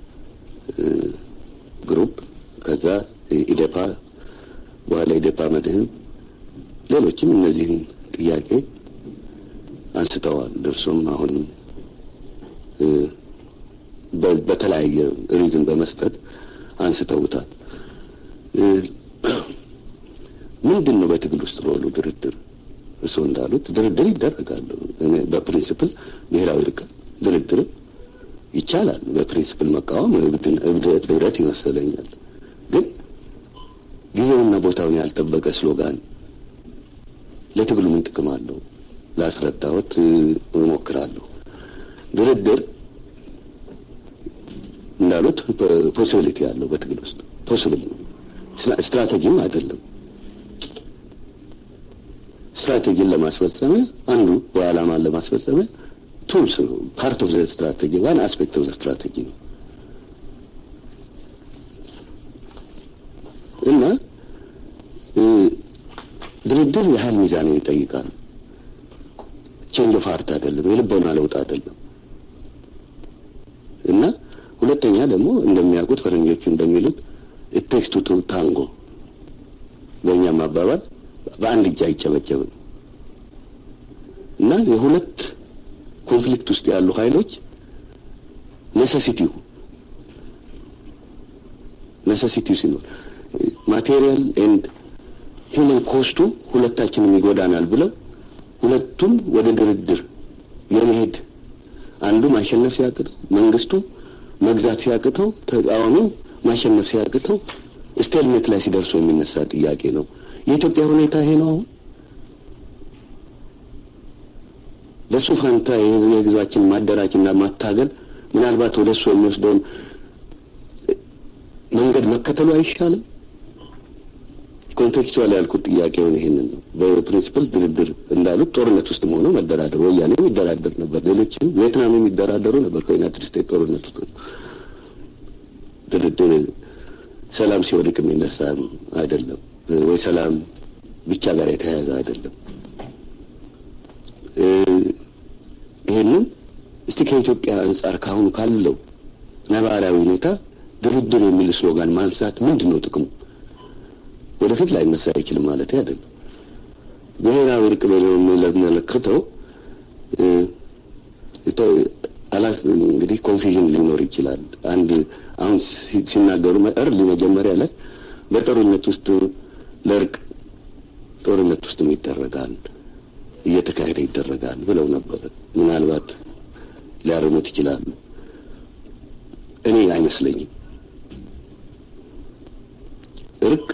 ግሩፕ ከዛ ኢዴፓ በኋላ ኢዴፓ መድህን ሌሎችም እነዚህን ጥያቄ አንስተዋል። እርሱም አሁንም በተለያየ ሪዝን በመስጠት አንስተውታል። ምንድን ነው በትግል ውስጥ ሮሉ ድርድር? እርስዎ እንዳሉት ድርድር ይደረጋል። በፕሪንስፕል ብሔራዊ እርቅ ድርድር ይቻላል። በፕሪንስፕል መቃወም እብደት ይመስለኛል። ግን ጊዜውና ቦታውን ያልጠበቀ ስሎጋን ለትግሉ ምን ጥቅም አለው? ላስረዳዎት እሞክራለሁ። ድርድር እንዳሉት ፖሲቢሊቲ ያለው በትግል ውስጥ ፖሲብል ነው። ስትራቴጂም አይደለም። ስትራቴጂን ለማስፈጸሚያ አንዱ በዓላማን ለማስፈጸሚያ ቱልስ ነው። ፓርት ኦፍ ዘ ስትራቴጂ ዋን አስፔክት ኦፍ ዘ ስትራቴጂ ነው እና ድርድር የሀይል ሚዛንን ይጠይቃል። ቼንጅ ኦፍ ሃርት አይደለም፣ የልቦና ለውጥ አይደለም። እና ሁለተኛ ደግሞ እንደሚያውቁት ፈረንጆቹ እንደሚሉት ቴክስ ቱ ታንጎ፣ በእኛም አባባል በአንድ እጅ አይጨበጨብም። እና የሁለት ኮንፍሊክት ውስጥ ያሉ ኃይሎች ኔሴሲቲው ኔሴሲቲው ሲኖር ማቴሪያል ኤንድ ሂውመን ኮስቱ ሁለታችንም ይጎዳናል ብለው ሁለቱም ወደ ድርድር የመሄድ አንዱ ማሸነፍ ሲያቅተው መንግስቱ መግዛት ሲያቅተው ተቃዋሚው ማሸነፍ ሲያቅተው ስቴልሜት ላይ ሲደርሱ የሚነሳ ጥያቄ ነው። የኢትዮጵያ ሁኔታ ይሄ ነው። አሁን በሱ ፋንታ የህዝባችን ማደራጅና ማታገል ምናልባት ወደ እሱ የሚወስደውን መንገድ መከተሉ አይሻልም? ኮንቴክስቹዋል ያልኩት ጥያቄውን ይሄንን ነው። በፕሪንሲፕል ድርድር እንዳሉት ጦርነት ውስጥ ሆነው መደራደር ወያኔ የሚደራደር ነበር፣ ሌሎችም ቪየትናም የሚደራደሩ ነበር ከዩናይትድ ስቴትስ ጦርነት ውስጥ ድርድር ሰላም ሲወድቅ የሚነሳ አይደለም ወይ ሰላም ብቻ ጋር የተያያዘ አይደለም። ይህንን እስቲ ከኢትዮጵያ አንጻር ካሁኑ ካለው ነባራዊ ሁኔታ ድርድር የሚል ስሎጋን ማንሳት ምንድን ነው ጥቅሙ? ወደፊት ላይነሳ አይችልም ማለት አይደለም። ብሔራዊ እርቅ በሚመለከተው አላስ እንግዲህ ኮንፊዥን ሊኖር ይችላል። አንድ አሁን ሲናገሩ እርሊ መጀመሪያ ላይ በጦርነት ውስጥ ለእርቅ ጦርነት ውስጥም ይደረጋል እየተካሄደ ይደረጋል ብለው ነበረ። ምናልባት ሊያርሙት ይችላሉ። እኔ አይመስለኝም። እርቅ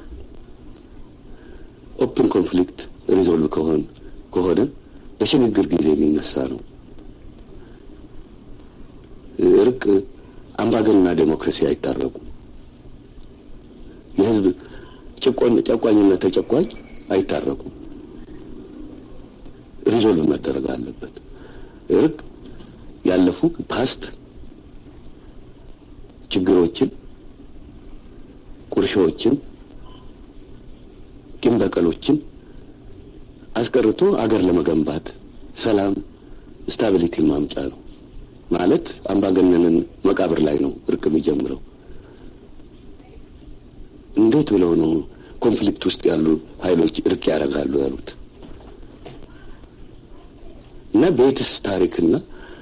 ኦፕን ኮንፍሊክት ሪዞልቭ ከሆን ከሆነ በሽግግር ጊዜ የሚነሳ ነው። እርቅ አምባገንና ዴሞክራሲ አይታረቁም። የህዝብ ጨቋኝና ተጨቋኝ አይታረቁም። ሪዞልቭ መደረግ አለበት። እርቅ ያለፉ ፓስት ችግሮችን፣ ቁርሾዎችን፣ ቂም በቀሎችን አስቀርቶ አገር ለመገንባት ሰላም፣ ስታቢሊቲ ማምጫ ነው ማለት አምባገነንን መቃብር ላይ ነው እርቅ የሚጀምረው። እንዴት ብለው ነው ኮንፍሊክት ውስጥ ያሉ ኃይሎች እርቅ ያደርጋሉ ያሉት? እና በየትስ ታሪክና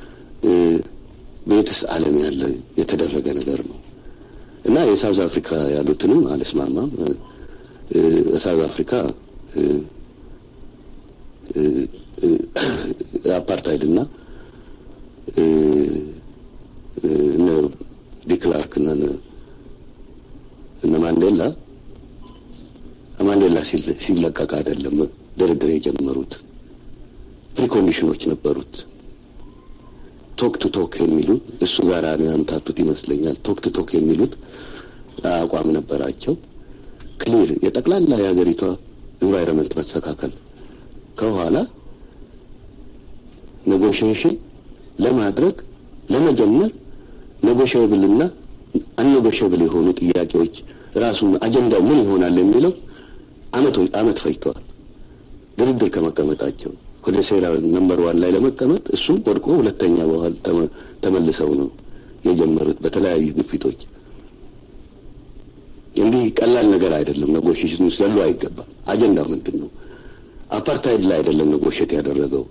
በየትስ ዓለም ያለ የተደረገ ነገር ነው እና የሳውዝ አፍሪካ ያሉትንም አልስማማም። ሳውዝ አፍሪካ አፓርታይድ እና እነ ዲክላርክ እና እነ ማንዴላ ማንዴላ ሲለቀቅ አይደለም ድርድር የጀመሩት። ፕሪኮንዲሽኖች ነበሩት። ቶክ ቱ ቶክ የሚሉት እሱ ጋር ያምታቱት ይመስለኛል። ቶክ ቱ ቶክ የሚሉት አቋም ነበራቸው። ክሊር የጠቅላላ የሀገሪቷ ኢንቫይሮንመንት መስተካከል ከኋላ ኔጎሽዬሽን ለማድረግ ለመጀመር ኔጎሽየብል እና አንኔጎሽየብል የሆኑ ጥያቄዎች ራሱ አጀንዳው ምን ይሆናል የሚለው አመቶች አመት ፈጅተዋል። ድርድር ከመቀመጣቸው ወደ ሴራ ነምበር ዋን ላይ ለመቀመጥ እሱም ወድቆ ሁለተኛ በኋላ ተመልሰው ነው የጀመሩት በተለያዩ ግፊቶች። እንዲህ ቀላል ነገር አይደለም። ኔጎሽዬሽን ውስጥ ያሉ አይገባም። አጀንዳው ምንድን ነው? አፓርታይድ ላይ አይደለም ኔጎሽየት ያደረገው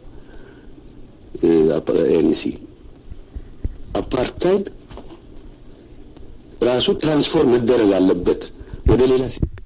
ኤንሲ አፓርታይድ ራሱ ትራንስፎርም መደረግ አለበት ወደ ሌላ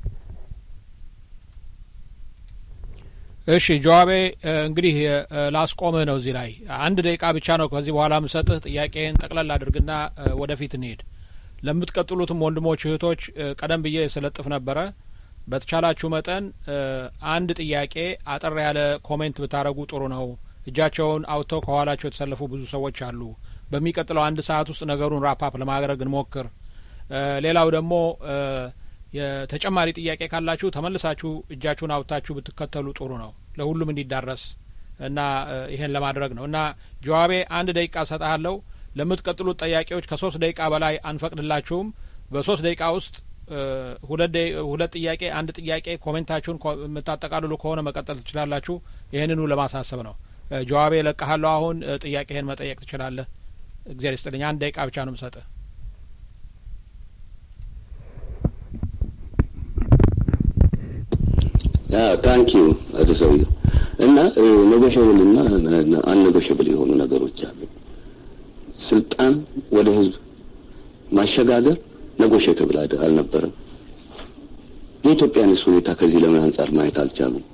እሺ ጀዋቤ እንግዲህ ላስቆምህ ነው እዚህ ላይ አንድ ደቂቃ ብቻ ነው ከዚህ በኋላ ምሰጥህ ጥያቄህን ጠቅለል አድርግና ወደፊት እንሄድ ለምትቀጥሉትም ወንድሞች እህቶች ቀደም ብዬ ስለጥፍ ነበረ በተቻላችሁ መጠን አንድ ጥያቄ አጠር ያለ ኮሜንት ብታደረጉ ጥሩ ነው እጃቸውን አውጥተው ከኋላቸው የተሰለፉ ብዙ ሰዎች አሉ በሚቀጥለው አንድ ሰዓት ውስጥ ነገሩን ራፓፕ ለማድረግ እንሞክር ሌላው ደግሞ የተጨማሪ ጥያቄ ካላችሁ ተመልሳችሁ እጃችሁን አውጥታችሁ ብትከተሉ ጥሩ ነው ለሁሉም እንዲዳረስ እና ይሄን ለማድረግ ነው እና ጀዋቤ አንድ ደቂቃ ሰጣለሁ ለምትቀጥሉት ጥያቄዎች ከሶስት ደቂቃ በላይ አንፈቅድላችሁም በሶስት ደቂቃ ውስጥ ሁለት ጥያቄ አንድ ጥያቄ ኮሜንታችሁን የምታጠቃልሉ ከሆነ መቀጠል ትችላላችሁ ይህንኑ ለማሳሰብ ነው ጀዋቤ ለቀሃለሁ አሁን ጥያቄህን መጠየቅ ትችላለህ እግዚአብሔር ይስጥልኝ አንድ ደቂቃ ብቻ ነው ምሰጥህ ታንኪዩ አቶ ሰውየው እና ኔጎሽብል እና አንኔጎሽብል የሆኑ ነገሮች አሉ። ስልጣን ወደ ህዝብ ማሸጋገር ኔጎሽብል አልነበረም። የኢትዮጵያንስ ሁኔታ ከዚህ ለምን አንጻር ማየት አልቻሉም?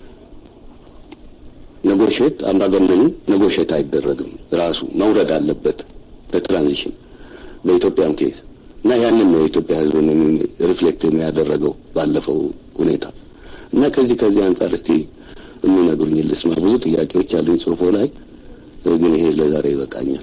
ኔጎሽት አምባገነኑ ኔጎሽት አይደረግም፣ ራሱ መውረድ አለበት ለትራንዚሽን በኢትዮጵያም ኬዝ እና ያንን ነው የኢትዮጵያ ህዝብ ሪፍሌክት ያደረገው ባለፈው ሁኔታ እና ከዚህ ከዚህ አንጻር እስቲ የሚነግሩኝ ልስማ። ብዙ ጥያቄዎች አሉኝ ጽሁፎ ላይ ግን ይሄ ለዛሬ ይበቃኛል።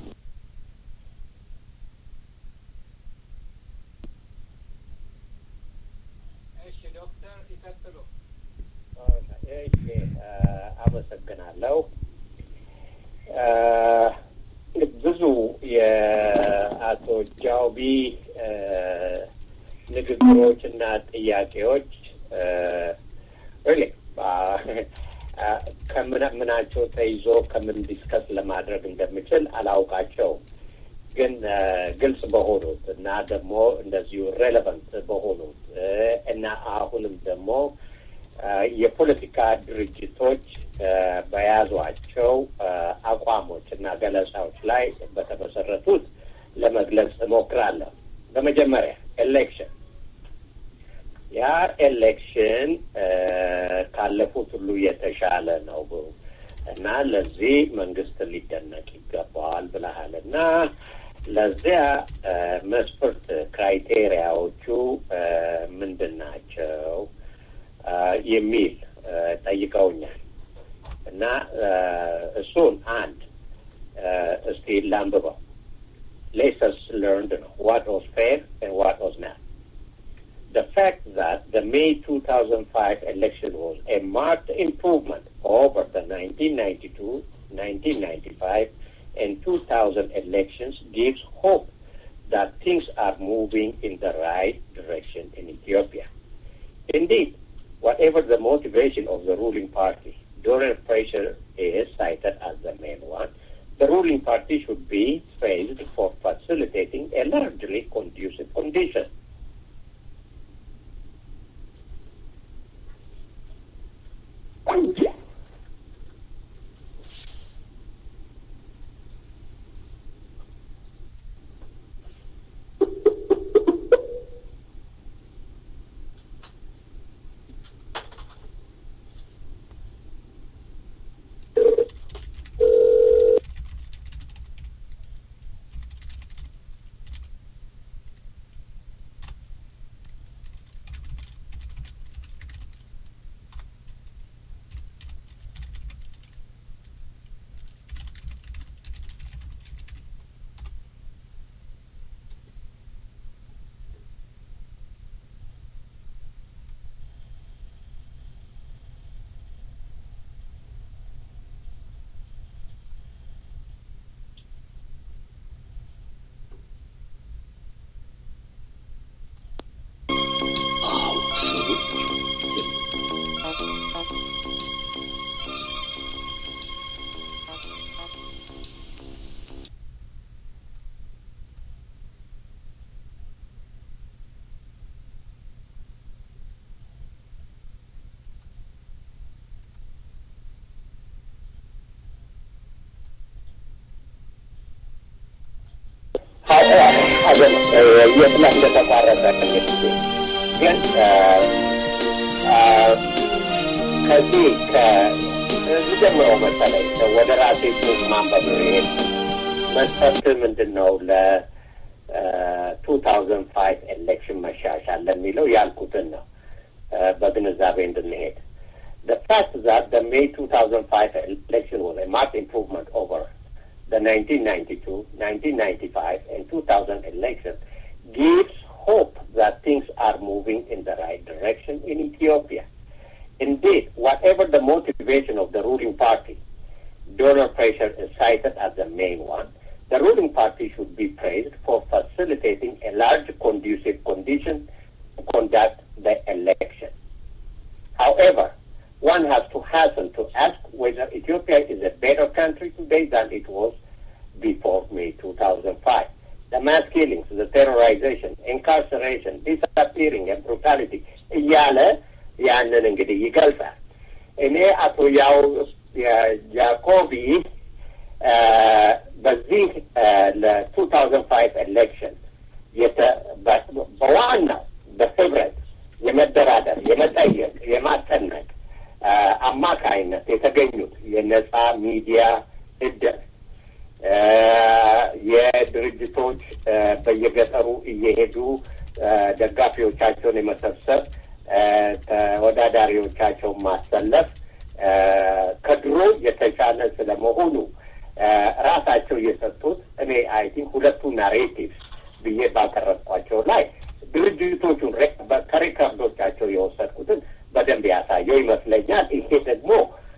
እሺ ዶክተር ይቀጥሉ። እሺ አመሰግናለሁ። ብዙ የአቶ ጃውቢ ንግግሮች እና ጥያቄዎች ሪሊ ከምናቸው ተይዞ ከምን ዲስከስ ለማድረግ እንደምችል አላውቃቸውም። ግን ግልጽ በሆኑት እና ደግሞ እንደዚሁ ሬሌቨንት በሆኑት እና አሁንም ደግሞ የፖለቲካ ድርጅቶች በያዟቸው አቋሞች እና ገለጻዎች ላይ በተመሰረቱት ለመግለጽ እሞክራለሁ። በመጀመሪያ ኤሌክሽን ያ ኤሌክሽን ካለፉት ሁሉ የተሻለ ነው እና ለዚህ መንግስት ሊደነቅ ይገባዋል ብለሃል እና ለዚያ መስፈርት ክራይቴሪያዎቹ ምንድን ናቸው የሚል ጠይቀውኛል እና እሱን አንድ እስቲ ላንብበው ሌሰንስ ለርንድ ነው ዋት ዋዝ ፌር ዋት ዋዝ ናት the fact that the May 2005 election was a marked improvement over the 1992, 1995, and 2000 elections gives hope that things are moving in the right direction in Ethiopia. Indeed, whatever the motivation of the ruling party, donor pressure is cited as the main one. The ruling party should be praised for facilitating a largely conducive condition. አዘ የት ላይ እንደተቋረጠ እንግዲህ ግን ከዚህ ከጀምረው መሰለኝ ወደ ራሴ ጽሁፍ ማንበብ ነው። ይሄ መስፈርት ምንድን ነው ለቱ ታውዘንድ ፋይቭ ኤሌክሽን መሻሻል ለሚለው ያልኩትን ነው በግንዛቤ እንድንሄድ The fact that the May 2005 election was a marked improvement over the 1992, 1995, and 2000 election gives hope that things are moving in the right direction in Ethiopia. Indeed, whatever the motivation of the ruling party, donor pressure is cited as the main one. The ruling party should be praised for facilitating a large conducive condition to conduct the election. However, one has to hasten to ask whether Ethiopia is a better country today than it was before May 2005. The mass killings, the terrorization, incarceration, disappearing, and brutality እያለ ያንን እንግዲህ ይገልጻል። እኔ አቶ ያው ጃኮቢ በዚህ ለቱ ታውዘንድ ፋይቭ ኤሌክሽን በዋናው በህብረት የመደራደር የመጠየቅ የማጠነቅ አማካይነት የተገኙት የነጻ ሚዲያ እድል የድርጅቶች በየገጠሩ እየሄዱ ደጋፊዎቻቸውን የመሰብሰብ ተወዳዳሪዎቻቸውን ማሰለፍ ከድሮ የተሻለ ስለመሆኑ ራሳቸው የሰጡት እኔ አይ ቲንክ ሁለቱ ናሬቲቭስ ብዬ ባቀረብኳቸው ላይ ድርጅቶቹን ከሪከርዶቻቸው የወሰድኩትን በደንብ ያሳየው ይመስለኛል። ይሄ ደግሞ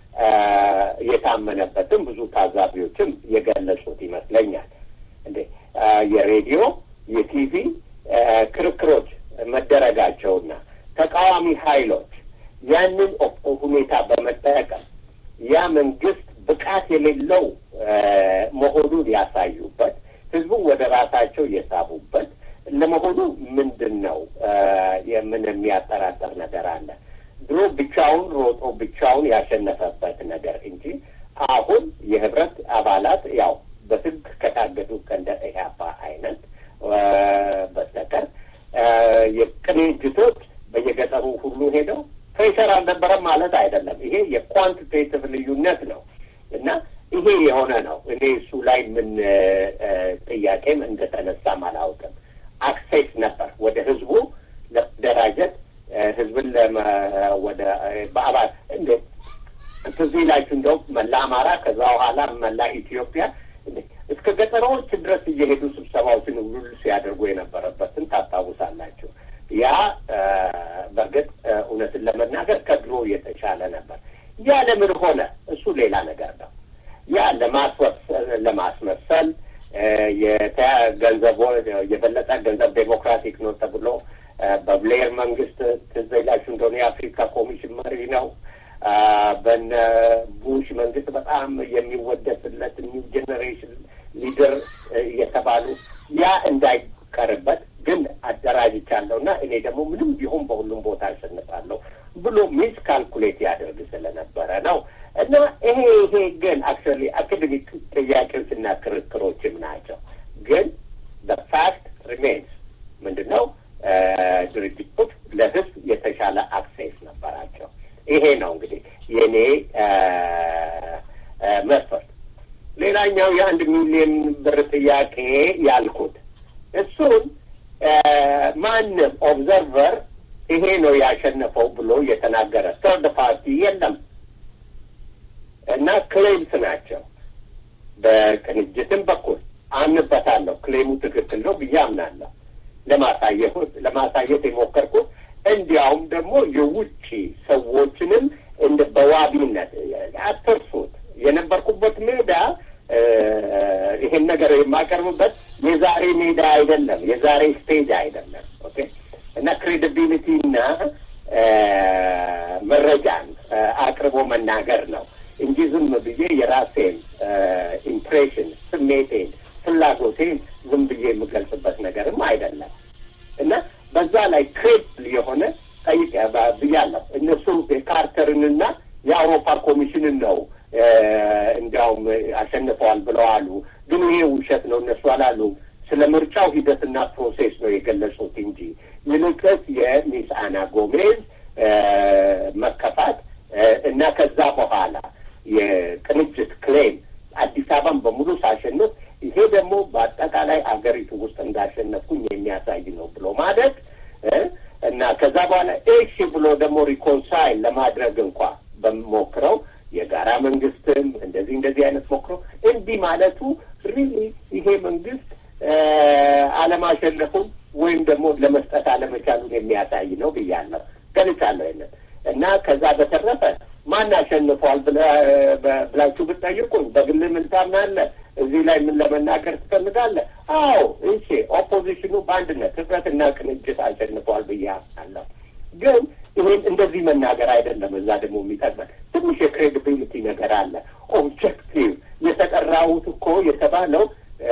የታመነበትም ብዙ ታዛቢዎችም የገለጹት ይመስለኛል። እንዴ የሬዲዮ የቲቪ ክርክሮች መደረጋቸውና ተቃዋሚ ኃይሎች ያንን ሁኔታ በመጠቀም ያ መንግስት ብቃት የሌለው መሆኑን ያሳዩበት፣ ህዝቡን ወደ ራሳቸው የሳቡበት ለመሆኑ ምንድን ነው? የምን የሚያጠራጠር ነገር አለ? ድሮ ብቻውን ሮጦ ብቻውን ያሸነፈበት ነገር እንጂ አሁን የህብረት አባላት ያው በህግ ከታገዱ ከእንደ ኢህአፓ አይነት በስተቀር የቅንጅቶች በየገጠሩ ሁሉ ሄደው ፕሬሸር አልነበረም ማለት አይደለም። ይሄ የኳንቲቴቲቭ ልዩነት ነው እና ይሄ የሆነ ነው። እኔ እሱ ላይ ምን ጥያቄም እንደተነሳም አላውቅም። አክሴስ ነበር ወደ ህዝቡ ለመደራጀት ህዝብን ወደ በአባል እንደ ትዝ ይላችሁ እንደው መላ አማራ ከዛ በኋላ መላ ኢትዮጵያ እስከ ገጠራዎች ድረስ እየሄዱ ስብሰባዎችን ሁሉ ሲያደርጉ የነበረበትን ታስታውሳላችሁ። ያ በእርግጥ እውነትን ለመናገር ከድሮ የተሻለ ነበር። ያ ለምን ሆነ? እሱ ሌላ ነገር ነው። ያ ለማስመሰል ገንዘቦ የበለጠ ገንዘብ ዴሞክራቲክ ነው ተብሎ በብሌር መንግስት ትዝ ይላችሁ እንደሆነ የአፍሪካ ኮሚሽን መሪ ነው። በነ ቡሽ መንግስት በጣም የሚወደስለት ኒው ጄኔሬሽን ሊደር እየተባሉ ያ እንዳይቀርበት ግን አደራጅቻለሁ እና እኔ ደግሞ ምንም ቢሆን በሁሉም ቦታ አሸንፋለሁ ብሎ ሚስ ካልኩሌት ያደርግ ስለነበረ ነው። እና ይሄ ይሄ ግን አክቹዋሊ አካዴሚክ ጥያቄዎችና ክርክሮችም ናቸው። ግን በፋክት ሪሜንስ ምንድን ነው ድርጅቶች ለህዝብ የተሻለ አክሴስ ነበራቸው። ይሄ ነው እንግዲህ የእኔ መስፈርት። ሌላኛው የአንድ ሚሊዮን ብር ጥያቄ ያልኩት እሱን ማንም ኦብዘርቨር ይሄ ነው ያሸነፈው ብሎ የተናገረ ተርድ ፓርቲ የለም እና ክሌምስ ናቸው። በቅንጅትም በኩል አምንበታለሁ። ክሌሙ ትክክል ነው ብዬ አምናለሁ። ለማሳየት ለማሳየት የሞከርኩት እንዲያውም ደግሞ የውጭ ሰዎችንም እንደ በዋቢነት አትርሱት። የነበርኩበት ሜዳ ይሄን ነገር የማቀርብበት የዛሬ ሜዳ አይደለም፣ የዛሬ ስቴጅ አይደለም። ኦኬ እና ክሬዲቢሊቲ እና መረጃን አቅርቦ መናገር ነው እንጂ ዝም ብዬ የራሴን ኢምፕሬሽን፣ ስሜቴን፣ ፍላጎቴን ዝም ብዬ የምገልጽበት ነገርም አይደለም እና በዛ ላይ ክሬዲብል የሆነ ጠይቅ ብያለሁ። እነሱ የካርተርንና የአውሮፓ ኮሚሽንን ነው እንዲያውም አሸንፈዋል ብለው አሉ። ግን ይሄ ውሸት ነው፣ እነሱ አላሉም። ስለ ምርጫው ሂደትና ፕሮሴስ ነው የገለጹት እንጂ ይልቅስ የሚስ አና ጎሜዝ መከፋት እና ከዛ በኋላ የቅንጅት ክሌም አዲስ አበባን በሙሉ ሳሸንፍ ይሄ ደግሞ በአጠቃላይ አገሪቱ ውስጥ እንዳሸነፍኩኝ የሚያሳይ ነው ብሎ ማለት እና ከዛ በኋላ እሺ ብሎ ደግሞ ሪኮንሳይል ለማድረግ እንኳ በሞክረው የጋራ መንግስትም እንደዚህ እንደዚህ አይነት ሞክረው እንዲህ ማለቱ ሪሊ ይሄ መንግስት አለማሸነፉን ወይም ደግሞ ለመስጠት አለመቻሉን የሚያሳይ ነው ብያለሁ፣ ገልጻለሁ ይንን እና ከዛ በተረፈ ማን አሸንፏል ብላችሁ ብትጠይቁኝ በግል ምን ታምናለህ? እዚህ ላይ ምን ለመናገር ትፈልጋለህ? አዎ እሺ፣ ኦፖዚሽኑ በአንድነት ህብረትና ቅንጅት አሸንፏል ብዬ አምናለሁ። ግን ይሄን እንደዚህ መናገር አይደለም። እዛ ደግሞ የሚጠቅመን ትንሽ የክሬዲቢሊቲ ነገር አለ። ኦብጀክቲቭ የተጠራሁት እኮ የተባለው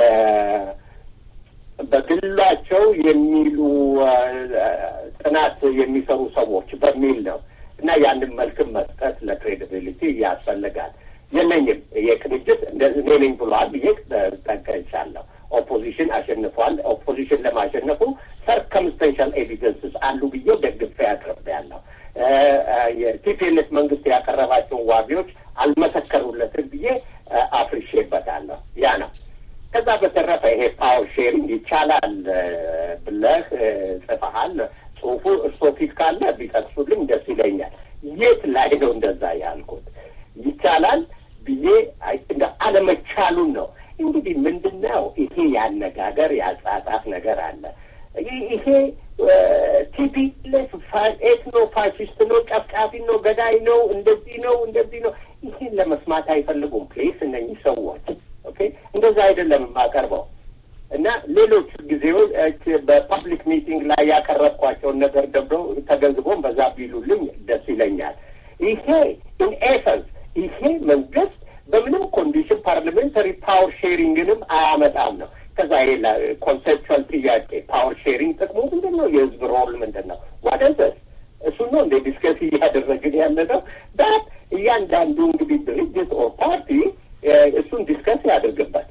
በግላቸው የሚሉ ጥናት የሚሰሩ ሰዎች በሚል ነው እና ያንን መልክም መስጠት ለክሬዲቢሊቲ ያስፈልጋል። የለኝም የቅንጅት እኔ ነኝ ብሏል ብዬ ጠቀሻለሁ። ኦፖዚሽን አሸንፏል። ኦፖዚሽን ለማሸነፉ ሰርከምስተንሻል ኤቪደንስስ አሉ ብዬ ደግፌ ያቀርቤያለሁ። የቲፒኤልኤፍ መንግስት ያቀረባቸውን ዋቢዎች አልመሰከሩለትም ብዬ አፍርሼበታለሁ። ያ ነው። ከዛ በተረፈ ይሄ ፓወር ሼሪንግ ይቻላል ብለህ ጽፈሃል። ጽሁፉ እርሶ ፊት ካለ ቢጠቅሱልኝ ደስ ይለኛል። የት ላይ ነው እንደዛ ያልኩት? ይቻላል ብዬ እንደ አለመቻሉን ነው። እንግዲህ ምንድን ነው ይሄ ያነጋገር ያጻጻፍ ነገር አለ። ይሄ ቲፒኤልኤፍ ኤትኖ ፋሽስት ነው፣ ጨፍጫፊ ነው፣ ገዳይ ነው፣ እንደዚህ ነው፣ እንደዚህ ነው። ይሄን ለመስማት አይፈልጉም። ፕሌስ እነኚህ ሰዎች ኦኬ፣ እንደዛ አይደለም የማቀርበው እና ሌሎች ጊዜዎች በፐብሊክ ሚቲንግ ላይ ያቀረብኳቸውን ነገር ደብሮ ተገንዝቦም በዛ ቢሉልኝ ደስ ይለኛል። ይሄ ኢን ኤሰንስ ይሄ መንግስት በምንም ኮንዲሽን ፓርላሜንታሪ ፓወር ሼሪንግንም አያመጣም ነው። ከዛ ይሄ ኮንሴፕቹዋል ጥያቄ ፓወር ሼሪንግ ጥቅሙ ምንድን ነው? የህዝብ ሮል ምንድን ነው? ዋደንሰስ እሱ ነው እንደ ዲስከስ እያደረግን ያለ ነው። ዳት እያንዳንዱ እንግዲህ ድርጅት ኦር ፓርቲ እሱን ዲስከስ ያደርግበት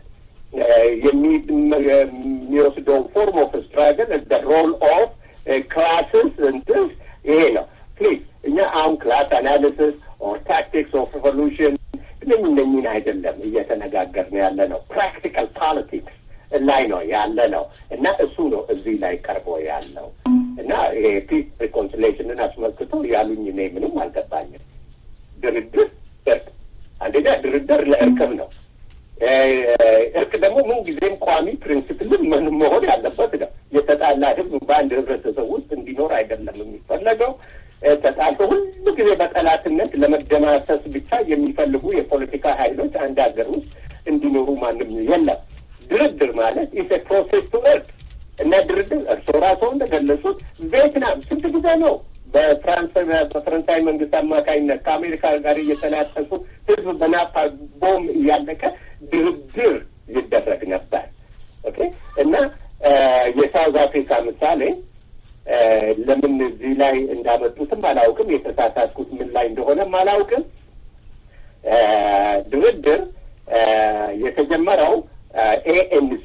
የሚወስደው ፎርም ኦፍ ስትራግል ሮል ኦፍ ክላስስ እንትስ ይሄ ነው። ፕሊዝ እኛ አሁን ክላስ አናሊሲስ ኦር ታክቲክስ ኦፍ ሪቮሉሽን እነኝ እነኝን አይደለም እየተነጋገርን ያለ ነው። ፕራክቲካል ፖለቲክስ ላይ ነው ያለ ነው እና እሱ ነው እዚህ ላይ ቀርቦ ያለው እና ይሄ ፒስ ሪኮንሲሌሽንን አስመልክቶ ያሉኝ እኔ ምንም አልገባኝም። ድርድር እርቅ፣ አንደኛ ድርድር ለእርቅም ነው። እርቅ ደግሞ ምን ጊዜም ቋሚ ፕሪንስፕልን ምን መሆን ያለበት ነው። የተጣላ ህዝብ በአንድ ህብረተሰብ ውስጥ እንዲኖር አይደለም የሚፈለገው። ተጣልቶ ሁሉ ጊዜ በጠላትነት ለመደማሰስ ብቻ የሚፈልጉ የፖለቲካ ኃይሎች አንድ ሀገር ውስጥ እንዲኖሩ ማንም የለም። ድርድር ማለት ኢስ ፕሮሴስ ቱ እርቅ እና ድርድር እርስዎ ራስዎ እንደገለጹት ቪየትናም ስንት ጊዜ ነው በፍራንስ በፈረንሳይ መንግስት አማካኝነት ከአሜሪካ ጋር እየተናጠሱ ህዝብ በናፓ ቦም እያለቀ ድርድር ይደረግ ነበር። ኦኬ እና የሳውዝ አፍሪካ ምሳሌ ለምን እዚህ ላይ እንዳመጡትም አላውቅም። የተሳሳትኩት ምን ላይ እንደሆነም አላውቅም። ድርድር የተጀመረው ኤኤንሲ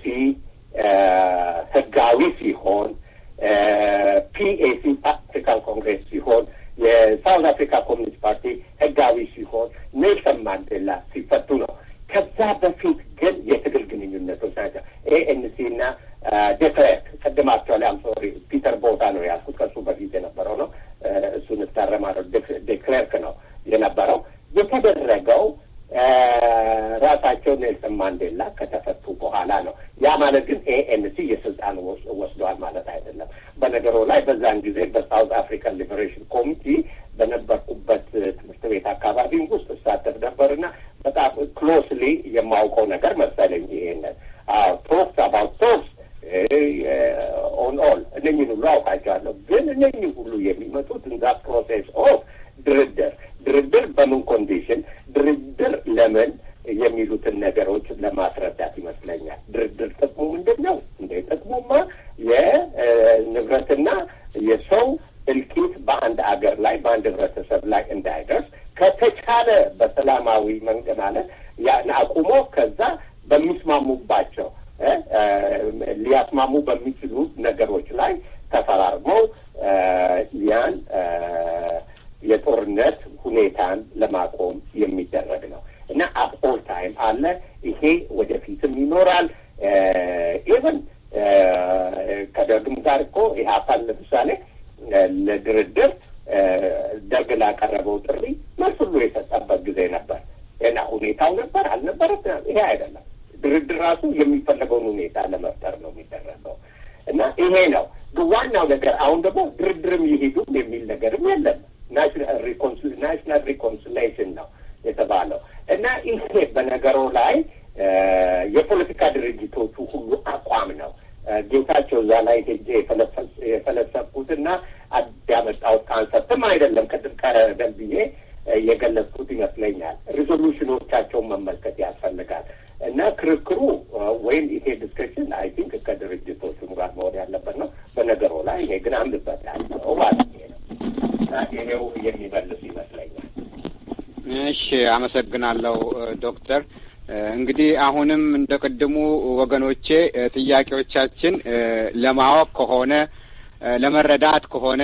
ህጋዊ ሲሆን ፒኤሲ አፍሪካን ኮንግሬስ ሲሆን የሳውዝ አፍሪካ ኮሚኒስት ፓርቲ ህጋዊ ሲሆን ኔልሰን ማንዴላ ሲፈቱ ነው። ከዛ በፊት ግን የትግል ግንኙነቶች ናቸው። ኤኤንሲ እና ዴክሌርክ ቅድም አክቹዋሊ አም ሶሪ ፒተር ቦታ ነው ያልኩት ከሱ በፊት የነበረው ነው። እሱን እታረማለሁ። ዴክሌርክ ነው የነበረው የተደረገው ራሳቸው ኔልሰን ማንዴላ ከተፈቱ በኋላ ነው። ያ ማለት ግን ኤኤንሲ የስልጣን ወስዷል ማለት አይደለም። በነገሩ ላይ በዛን ጊዜ በሳውት አፍሪካን ሊበሬሽን ኮሚቲ በነበርኩበት ትምህርት ቤት አካባቢ ውስጥ እሳተፍ ነበርና በጣም ክሎስሊ የማውቀው ነገር መሰለኝ። ይሄንን ቶክስ አባውት ቶክስ ኦን ኦል እነኝን ሁሉ አውቃቸዋለሁ። ግን እነኝህ ሁሉ የሚመጡት እንዛ ፕሮሴስ ኦፍ ድርድር ድርድር በምን ኮንዲሽን ድርድር ለምን የሚሉትን ነገሮች ለማስረዳት ይመስለኛል። ድርድር ጥቅሙ ምንድን ነው? እንደ ጥቅሙማ የንብረትና የሰው እልቂት በአንድ አገር ላይ በአንድ ህብረተሰብ ላይ እንዳይደርስ ከተቻለ በሰላማዊ መንገድ ማለት ያን አቁሞ ከዛ በሚስማሙባቸው ሊያስማሙ በሚችሉ ነገሮች ላይ ተፈራርመው ያን የጦርነት ሁኔታን ለማቆም የሚደረግ ነው እና አት ኦል ታይም አለ። ይሄ ወደፊትም ይኖራል። ኢቨን ከደርግም ጋር እኮ ኢህአፓን ለምሳሌ ለድርድር ደርግ ላቀረበው ጥሪ መልስ ሁሉ የሰጠበት ጊዜ ነበር እና ሁኔታው ነበር አልነበረም፣ ይሄ አይደለም። ድርድር ራሱ የሚፈለገውን ሁኔታ ለመፍጠር ነው የሚደረገው እና ይሄ ነው ዋናው ነገር። አሁን ደግሞ ድርድርም ይሄዱም የሚል ነገርም የለም። ናሽናል ሪኮንሲሌሽን ነው የተባለው እና ይሄ በነገሮ ላይ የፖለቲካ ድርጅቶቹ ሁሉ አቋም ነው። ጌታቸው እዛ ላይ ሄጄ የፈለሰብኩትና ያመጣሁት ካንሰፕትም አይደለም። ቅድም ቀደም ብዬ የገለጽኩት ይመስለኛል። ሪዞሉሽኖቻቸውን መመልከት ያስፈልጋል እና ክርክሩ ወይም ይሄ ዲስከሽን አይ ቲንክ ከድርጅቶቹ ጋር መሆን ያለበት ነው። በነገሮ ላይ እኔ ግን አምንበት ያለው ማለት ነው። ይሄው የሚመልስ ይመስለኛል። እሺ፣ አመሰግናለሁ ዶክተር። እንግዲህ አሁንም እንደ ቅድሙ ወገኖቼ ጥያቄዎቻችን ለማወቅ ከሆነ ለመረዳት ከሆነ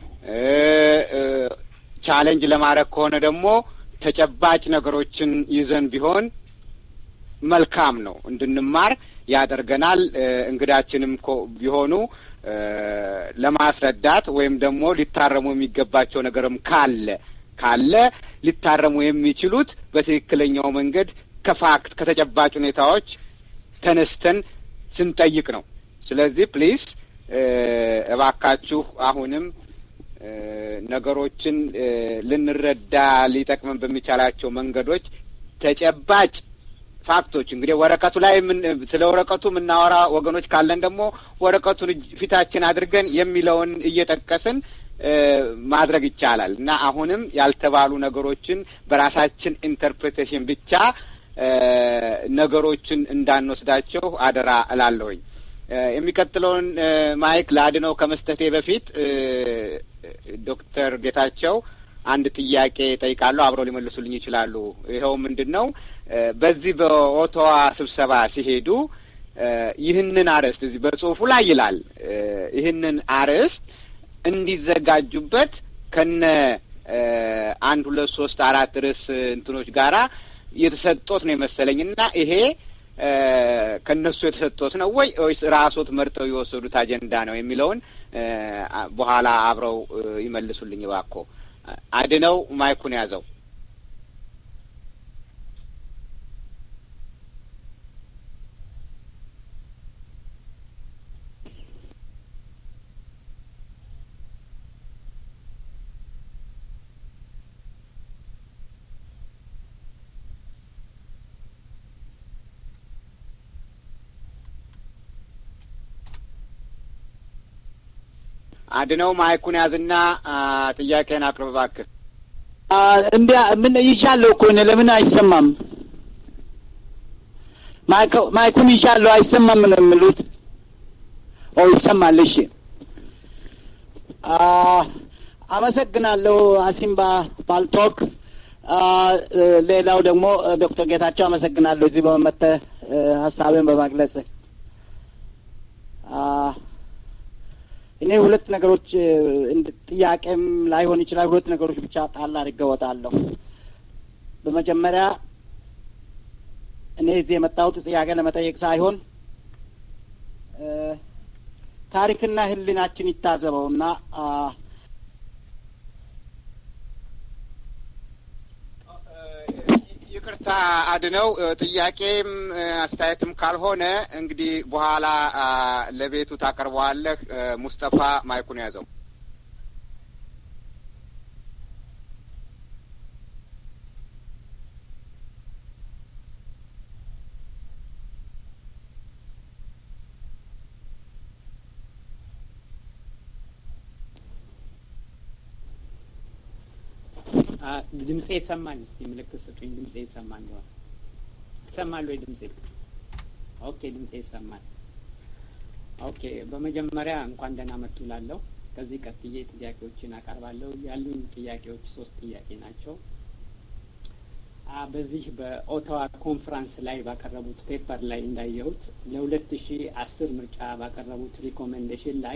ቻሌንጅ ለማድረግ ከሆነ ደግሞ ተጨባጭ ነገሮችን ይዘን ቢሆን መልካም ነው፣ እንድንማር ያደርገናል። እንግዳችንም ቢሆኑ ለማስረዳት ወይም ደግሞ ሊታረሙ የሚገባቸው ነገርም ካለ ካለ ሊታረሙ የሚችሉት በትክክለኛው መንገድ ከፋክት ከተጨባጭ ሁኔታዎች ተነስተን ስንጠይቅ ነው። ስለዚህ ፕሊዝ እባካችሁ አሁንም ነገሮችን ልንረዳ ሊጠቅመን በሚቻላቸው መንገዶች ተጨባጭ ፋክቶች እንግዲህ ወረቀቱ ላይ ስለ ወረቀቱ የምናወራ ወገኖች ካለን ደግሞ ወረቀቱን ፊታችን አድርገን የሚለውን እየጠቀስን ማድረግ ይቻላል እና አሁንም ያልተባሉ ነገሮችን በራሳችን ኢንተርፕሬቴሽን ብቻ ነገሮችን እንዳንወስዳቸው አደራ እላለሁኝ። የሚቀጥለውን ማይክ ለአድነው ከመስጠቴ በፊት ዶክተር ጌታቸው አንድ ጥያቄ ጠይቃለሁ። አብረው ሊመልሱልኝ ይችላሉ። ይኸው ምንድን ነው በዚህ በኦቶዋ ስብሰባ ሲሄዱ ይህንን አርዕስት እዚህ በጽሁፉ ላይ ይላል ይህንን አርዕስት እንዲዘጋጁበት ከነ አንድ ሁለት ሶስት አራት ርዕስ እንትኖች ጋራ የተሰጦት ነው የመሰለኝ እና ይሄ ከነሱ የተሰጦት ነው ወይ ወይስ ራሶት መርጠው የወሰዱት አጀንዳ ነው የሚለውን በኋላ አብረው ይመልሱልኝ እባክዎ። አድነው ማይኩን ያዘው። አድነው ማይኩን ያዝና ጥያቄን አቅርብ እባክህ። እንዲ ምን ይሻለሁ እኮ እኔ ለምን አይሰማም? ማይኩን ይሻለሁ አይሰማም ነው የሚሉት። ኦ ይሰማል። እሺ አመሰግናለሁ አሲምባ ባልቶክ። ሌላው ደግሞ ዶክተር ጌታቸው አመሰግናለሁ እዚህ በመመተህ ሀሳብን በማግለጽ እኔ ሁለት ነገሮች ጥያቄም ላይሆን ይችላል። ሁለት ነገሮች ብቻ ጣል አድርጌ እወጣለሁ። በመጀመሪያ እኔ እዚህ የመጣሁት ጥያቄ ለመጠየቅ ሳይሆን ታሪክና ሕሊናችን ይታዘበውና ይቅርታ አድነው፣ ጥያቄም አስተያየትም ካልሆነ እንግዲህ በኋላ ለቤቱ ታቀርበዋለህ። ሙስጠፋ ማይኩን ያዘው። ድምጼ ይሰማል? እስቲ ምልክት ስጡኝ። ድምጼ ይሰማ እንደሆነ ይሰማል ወይ ድምጼ? ኦኬ፣ ድምጼ ይሰማል። ኦኬ፣ በመጀመሪያ እንኳን ደህና መጡ ላለሁ። ከዚህ ቀጥዬ ጥያቄዎችን አቀርባለሁ። ያሉኝ ጥያቄዎች ሶስት ጥያቄ ናቸው። በዚህ በኦታዋ ኮንፍራንስ ላይ ባቀረቡት ፔፐር ላይ እንዳየሁት ለሁለት ሺ አስር ምርጫ ባቀረቡት ሪኮሜንዴሽን ላይ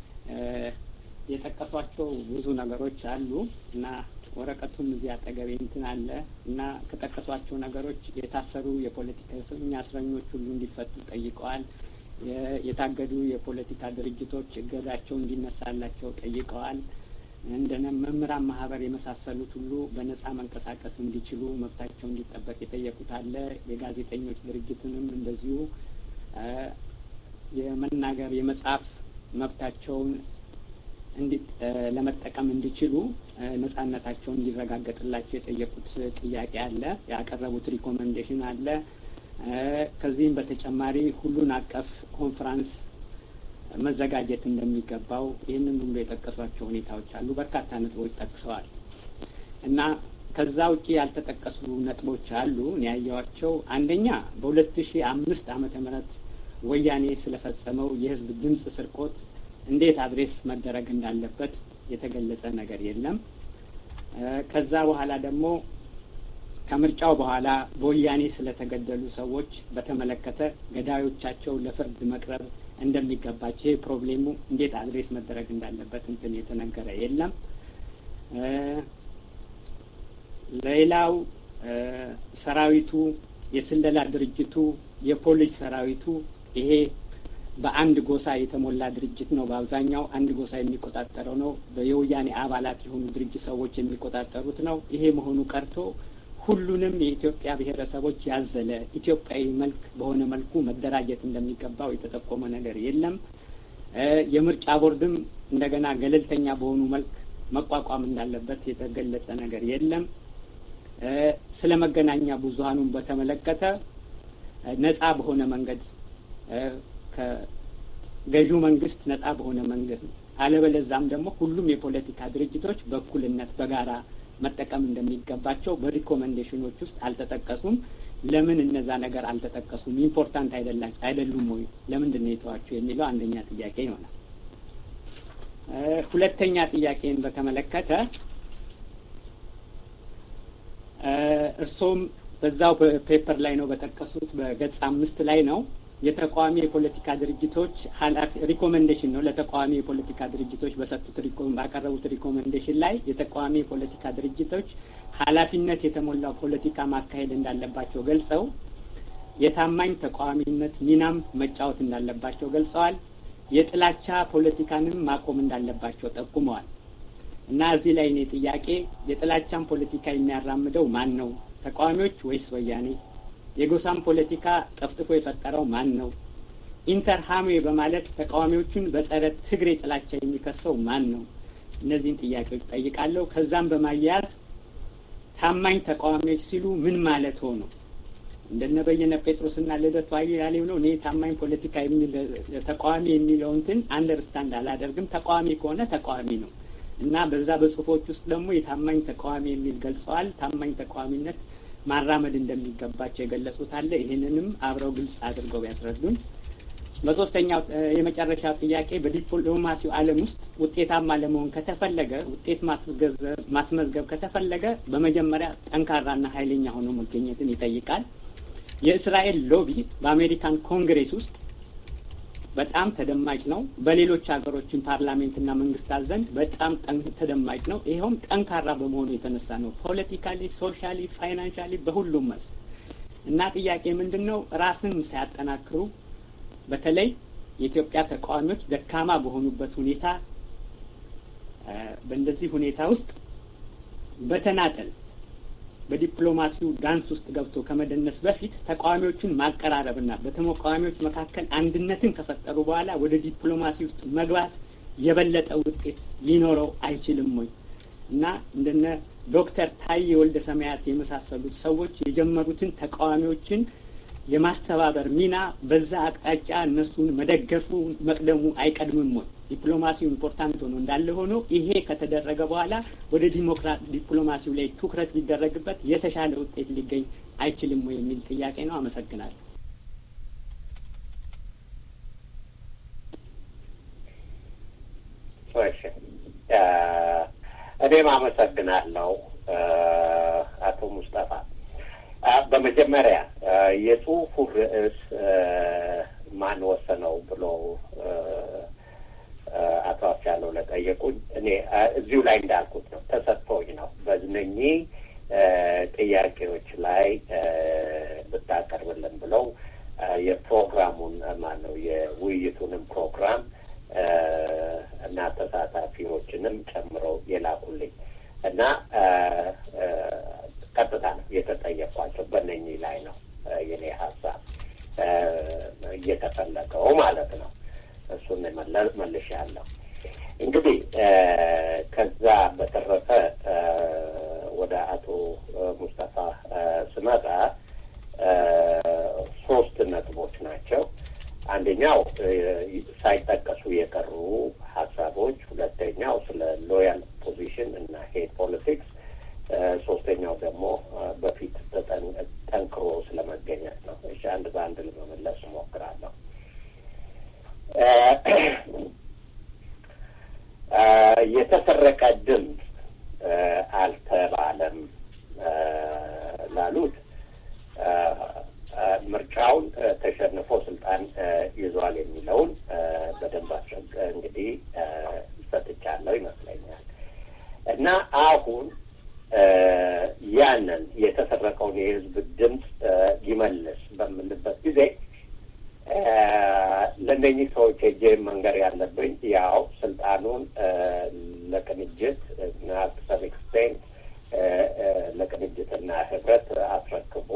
የጠቀሷቸው ብዙ ነገሮች አሉ እና ወረቀቱም እዚህ አጠገቤ እንትን አለ እና ከጠቀሷቸው ነገሮች የታሰሩ የፖለቲካ እስረኞች ሁሉ እንዲፈቱ ጠይቀዋል። የታገዱ የፖለቲካ ድርጅቶች እገዳቸው እንዲነሳላቸው ጠይቀዋል። እንደነ መምህራን ማህበር የመሳሰሉት ሁሉ በነጻ መንቀሳቀስ እንዲችሉ መብታቸው እንዲጠበቅ የጠየቁት አለ። የጋዜጠኞች ድርጅትንም እንደዚሁ የመናገር የመጻፍ መብታቸውን ለመጠቀም እንዲችሉ ነጻነታቸውን እንዲረጋገጥላቸው የጠየቁት ጥያቄ አለ። ያቀረቡት ሪኮሜንዴሽን አለ። ከዚህም በተጨማሪ ሁሉን አቀፍ ኮንፈራንስ መዘጋጀት እንደሚገባው ይህንን ሁሉ የጠቀሷቸው ሁኔታዎች አሉ። በርካታ ነጥቦች ጠቅሰዋል እና ከዛ ውጭ ያልተጠቀሱ ነጥቦች አሉ ያየዋቸው። አንደኛ በሁለት ሺ አምስት ዓመተ ምህረት ወያኔ ስለፈጸመው የህዝብ ድምፅ ስርቆት እንዴት አድሬስ መደረግ እንዳለበት የተገለጸ ነገር የለም። ከዛ በኋላ ደግሞ ከምርጫው በኋላ በወያኔ ስለተገደሉ ሰዎች በተመለከተ ገዳዮቻቸው ለፍርድ መቅረብ እንደሚገባቸው ይህ ፕሮብሌሙ እንዴት አድሬስ መደረግ እንዳለበት እንትን የተነገረ የለም። ሌላው ሰራዊቱ፣ የስለላ ድርጅቱ፣ የፖሊስ ሰራዊቱ ይሄ በአንድ ጎሳ የተሞላ ድርጅት ነው። በአብዛኛው አንድ ጎሳ የሚቆጣጠረው ነው። የወያኔ አባላት የሆኑ ድርጅት ሰዎች የሚቆጣጠሩት ነው። ይሄ መሆኑ ቀርቶ ሁሉንም የኢትዮጵያ ብሔረሰቦች ያዘለ ኢትዮጵያዊ መልክ በሆነ መልኩ መደራጀት እንደሚገባው የተጠቆመ ነገር የለም። የምርጫ ቦርድም እንደገና ገለልተኛ በሆኑ መልክ መቋቋም እንዳለበት የተገለጸ ነገር የለም። ስለ መገናኛ ብዙኃኑን በተመለከተ ነጻ በሆነ መንገድ ከገዢው መንግስት ነጻ በሆነ መንገድ አለበለዛም ደግሞ ሁሉም የፖለቲካ ድርጅቶች በእኩልነት በጋራ መጠቀም እንደሚገባቸው በሪኮሜንዴሽኖች ውስጥ አልተጠቀሱም። ለምን እነዛ ነገር አልተጠቀሱም? ኢምፖርታንት አይደሉም ወይ? ለምንድን ነው የተዋቸው የሚለው አንደኛ ጥያቄ ይሆናል። ሁለተኛ ጥያቄን በተመለከተ እርሶም በዛው ፔፐር ላይ ነው በጠቀሱት በገጽ አምስት ላይ ነው የተቃዋሚ የፖለቲካ ድርጅቶች ኃላፊ ሪኮሜንዴሽን ነው ለተቃዋሚ የፖለቲካ ድርጅቶች በሰጡት ባቀረቡት ሪኮሜንዴሽን ላይ የተቃዋሚ የፖለቲካ ድርጅቶች ኃላፊነት የተሞላው ፖለቲካ ማካሄድ እንዳለባቸው ገልጸው የታማኝ ተቃዋሚነት ሚናም መጫወት እንዳለባቸው ገልጸዋል። የጥላቻ ፖለቲካንም ማቆም እንዳለባቸው ጠቁመዋል። እና እዚህ ላይ እኔ ጥያቄ የጥላቻን ፖለቲካ የሚያራምደው ማን ነው? ተቃዋሚዎች ወይስ ወያኔ? የጎሳን ፖለቲካ ጠፍጥፎ የፈጠረው ማን ነው? ኢንተር ሀሜ በማለት ተቃዋሚዎቹን በጸረ ትግሬ ጥላቻ የሚከሰው ማን ነው? እነዚህን ጥያቄዎች ጠይቃለሁ። ከዛም በማያያዝ ታማኝ ተቃዋሚዎች ሲሉ ምን ማለት ሆኖ እንደነ በየነ ጴጥሮስና ልደቱ አያሌው ነው። እኔ ታማኝ ፖለቲካ የሚል ተቃዋሚ የሚለው እንትን አንደርስታንድ አላደርግም። ተቃዋሚ ከሆነ ተቃዋሚ ነው እና በዛ በጽሁፎች ውስጥ ደግሞ የታማኝ ተቃዋሚ የሚል ገልጸዋል። ታማኝ ተቃዋሚነት ማራመድ እንደሚገባቸው የገለጹት አለ። ይህንንም አብረው ግልጽ አድርገው ያስረዱን። በሶስተኛው የመጨረሻው ጥያቄ በዲፕሎማሲው ዓለም ውስጥ ውጤታማ ለመሆን ከተፈለገ ውጤት ማስመዝገብ ከተፈለገ በመጀመሪያ ጠንካራና ኃይለኛ ሆኖ መገኘትን ይጠይቃል። የእስራኤል ሎቢ በአሜሪካን ኮንግሬስ ውስጥ በጣም ተደማጭ ነው። በሌሎች ሀገሮችን ፓርላሜንትና መንግስታት ዘንድ በጣም ተደማጭ ነው። ይኸውም ጠንካራ በመሆኑ የተነሳ ነው። ፖለቲካሊ፣ ሶሻሊ፣ ፋይናንሻሊ በሁሉም መስክ እና ጥያቄ ምንድን ነው ራስን ሳያጠናክሩ በተለይ የኢትዮጵያ ተቃዋሚዎች ደካማ በሆኑበት ሁኔታ በእንደዚህ ሁኔታ ውስጥ በተናጠል በዲፕሎማሲው ዳንስ ውስጥ ገብቶ ከመደነስ በፊት ተቃዋሚዎቹን ማቀራረብና በተቃዋሚዎች መካከል አንድነትን ከፈጠሩ በኋላ ወደ ዲፕሎማሲ ውስጥ መግባት የበለጠ ውጤት ሊኖረው አይችልም ወይ እና እንደነ ዶክተር ታዬ ወልደ ሰማያት የመሳሰሉት ሰዎች የጀመሩትን ተቃዋሚዎችን የማስተባበር ሚና በዛ አቅጣጫ እነሱን መደገፉ መቅደሙ አይቀድምም ወይ? ዲፕሎማሲው ኢምፖርታንት ሆኖ እንዳለ ሆኖ ይሄ ከተደረገ በኋላ ወደ ዲሞክራት ዲፕሎማሲው ላይ ትኩረት ቢደረግበት የተሻለ ውጤት ሊገኝ አይችልም ወይ የሚል ጥያቄ ነው። አመሰግናለሁ። እሺ፣ እኔም አመሰግናለሁ አቶ ሙስጠፋ። በመጀመሪያ የጽሁፉ ርዕስ ማን ወሰነው ብሎ አቶ አስቻለው ለጠየቁኝ እኔ እዚሁ ላይ እንዳልኩት ነው ተሰጥቶኝ ነው በእነኚህ ጥያቄዎች ላይ ብታቀርብልን ብለው የፕሮግራሙን ማን ነው የውይይቱንም ፕሮግራም እና ተሳታፊዎችንም ጨምረው የላኩልኝ እና ቀጥታ ነው የተጠየኳቸው። በእነኚህ ላይ ነው የኔ ሀሳብ እየተፈለገው ማለት ነው። እሱን መልሻለሁ። እንግዲህ ከዛ በተረፈ ወደ አቶ ሙስጠፋ ስመጣ ሶስት ነጥቦች ናቸው። አንደኛው ሳይጠቀሱ የቀሩ ሀሳቦች፣ ሁለተኛው ስለ ሎያል ፖዚሽን እና ሄድ ፖለቲክስ፣ ሶስተኛው ደግሞ በፊት ጠንክሮ ስለመገኘት ነው። እሺ አንድ በአንድ ለመመለስ እሞክራለሁ። የተሰረቀ ድምፅ አልተባለም ላሉት ምርጫውን ተሸንፎ ስልጣን ይዟል የሚለውን በደንብ አስረግ እንግዲህ ሰጥቻለሁ ይመስለኛል እና አሁን ያንን የተሰረቀውን የህዝብ ድምፅ ይመልስ በምንበት ጊዜ ለእነኚህ ሰዎች ሄጄ መንገር ያለብኝ ያው ስልጣኑን ለቅንጅት እና ሰም ኤክስቴንት ለቅንጅትና ህብረት አስረክቦ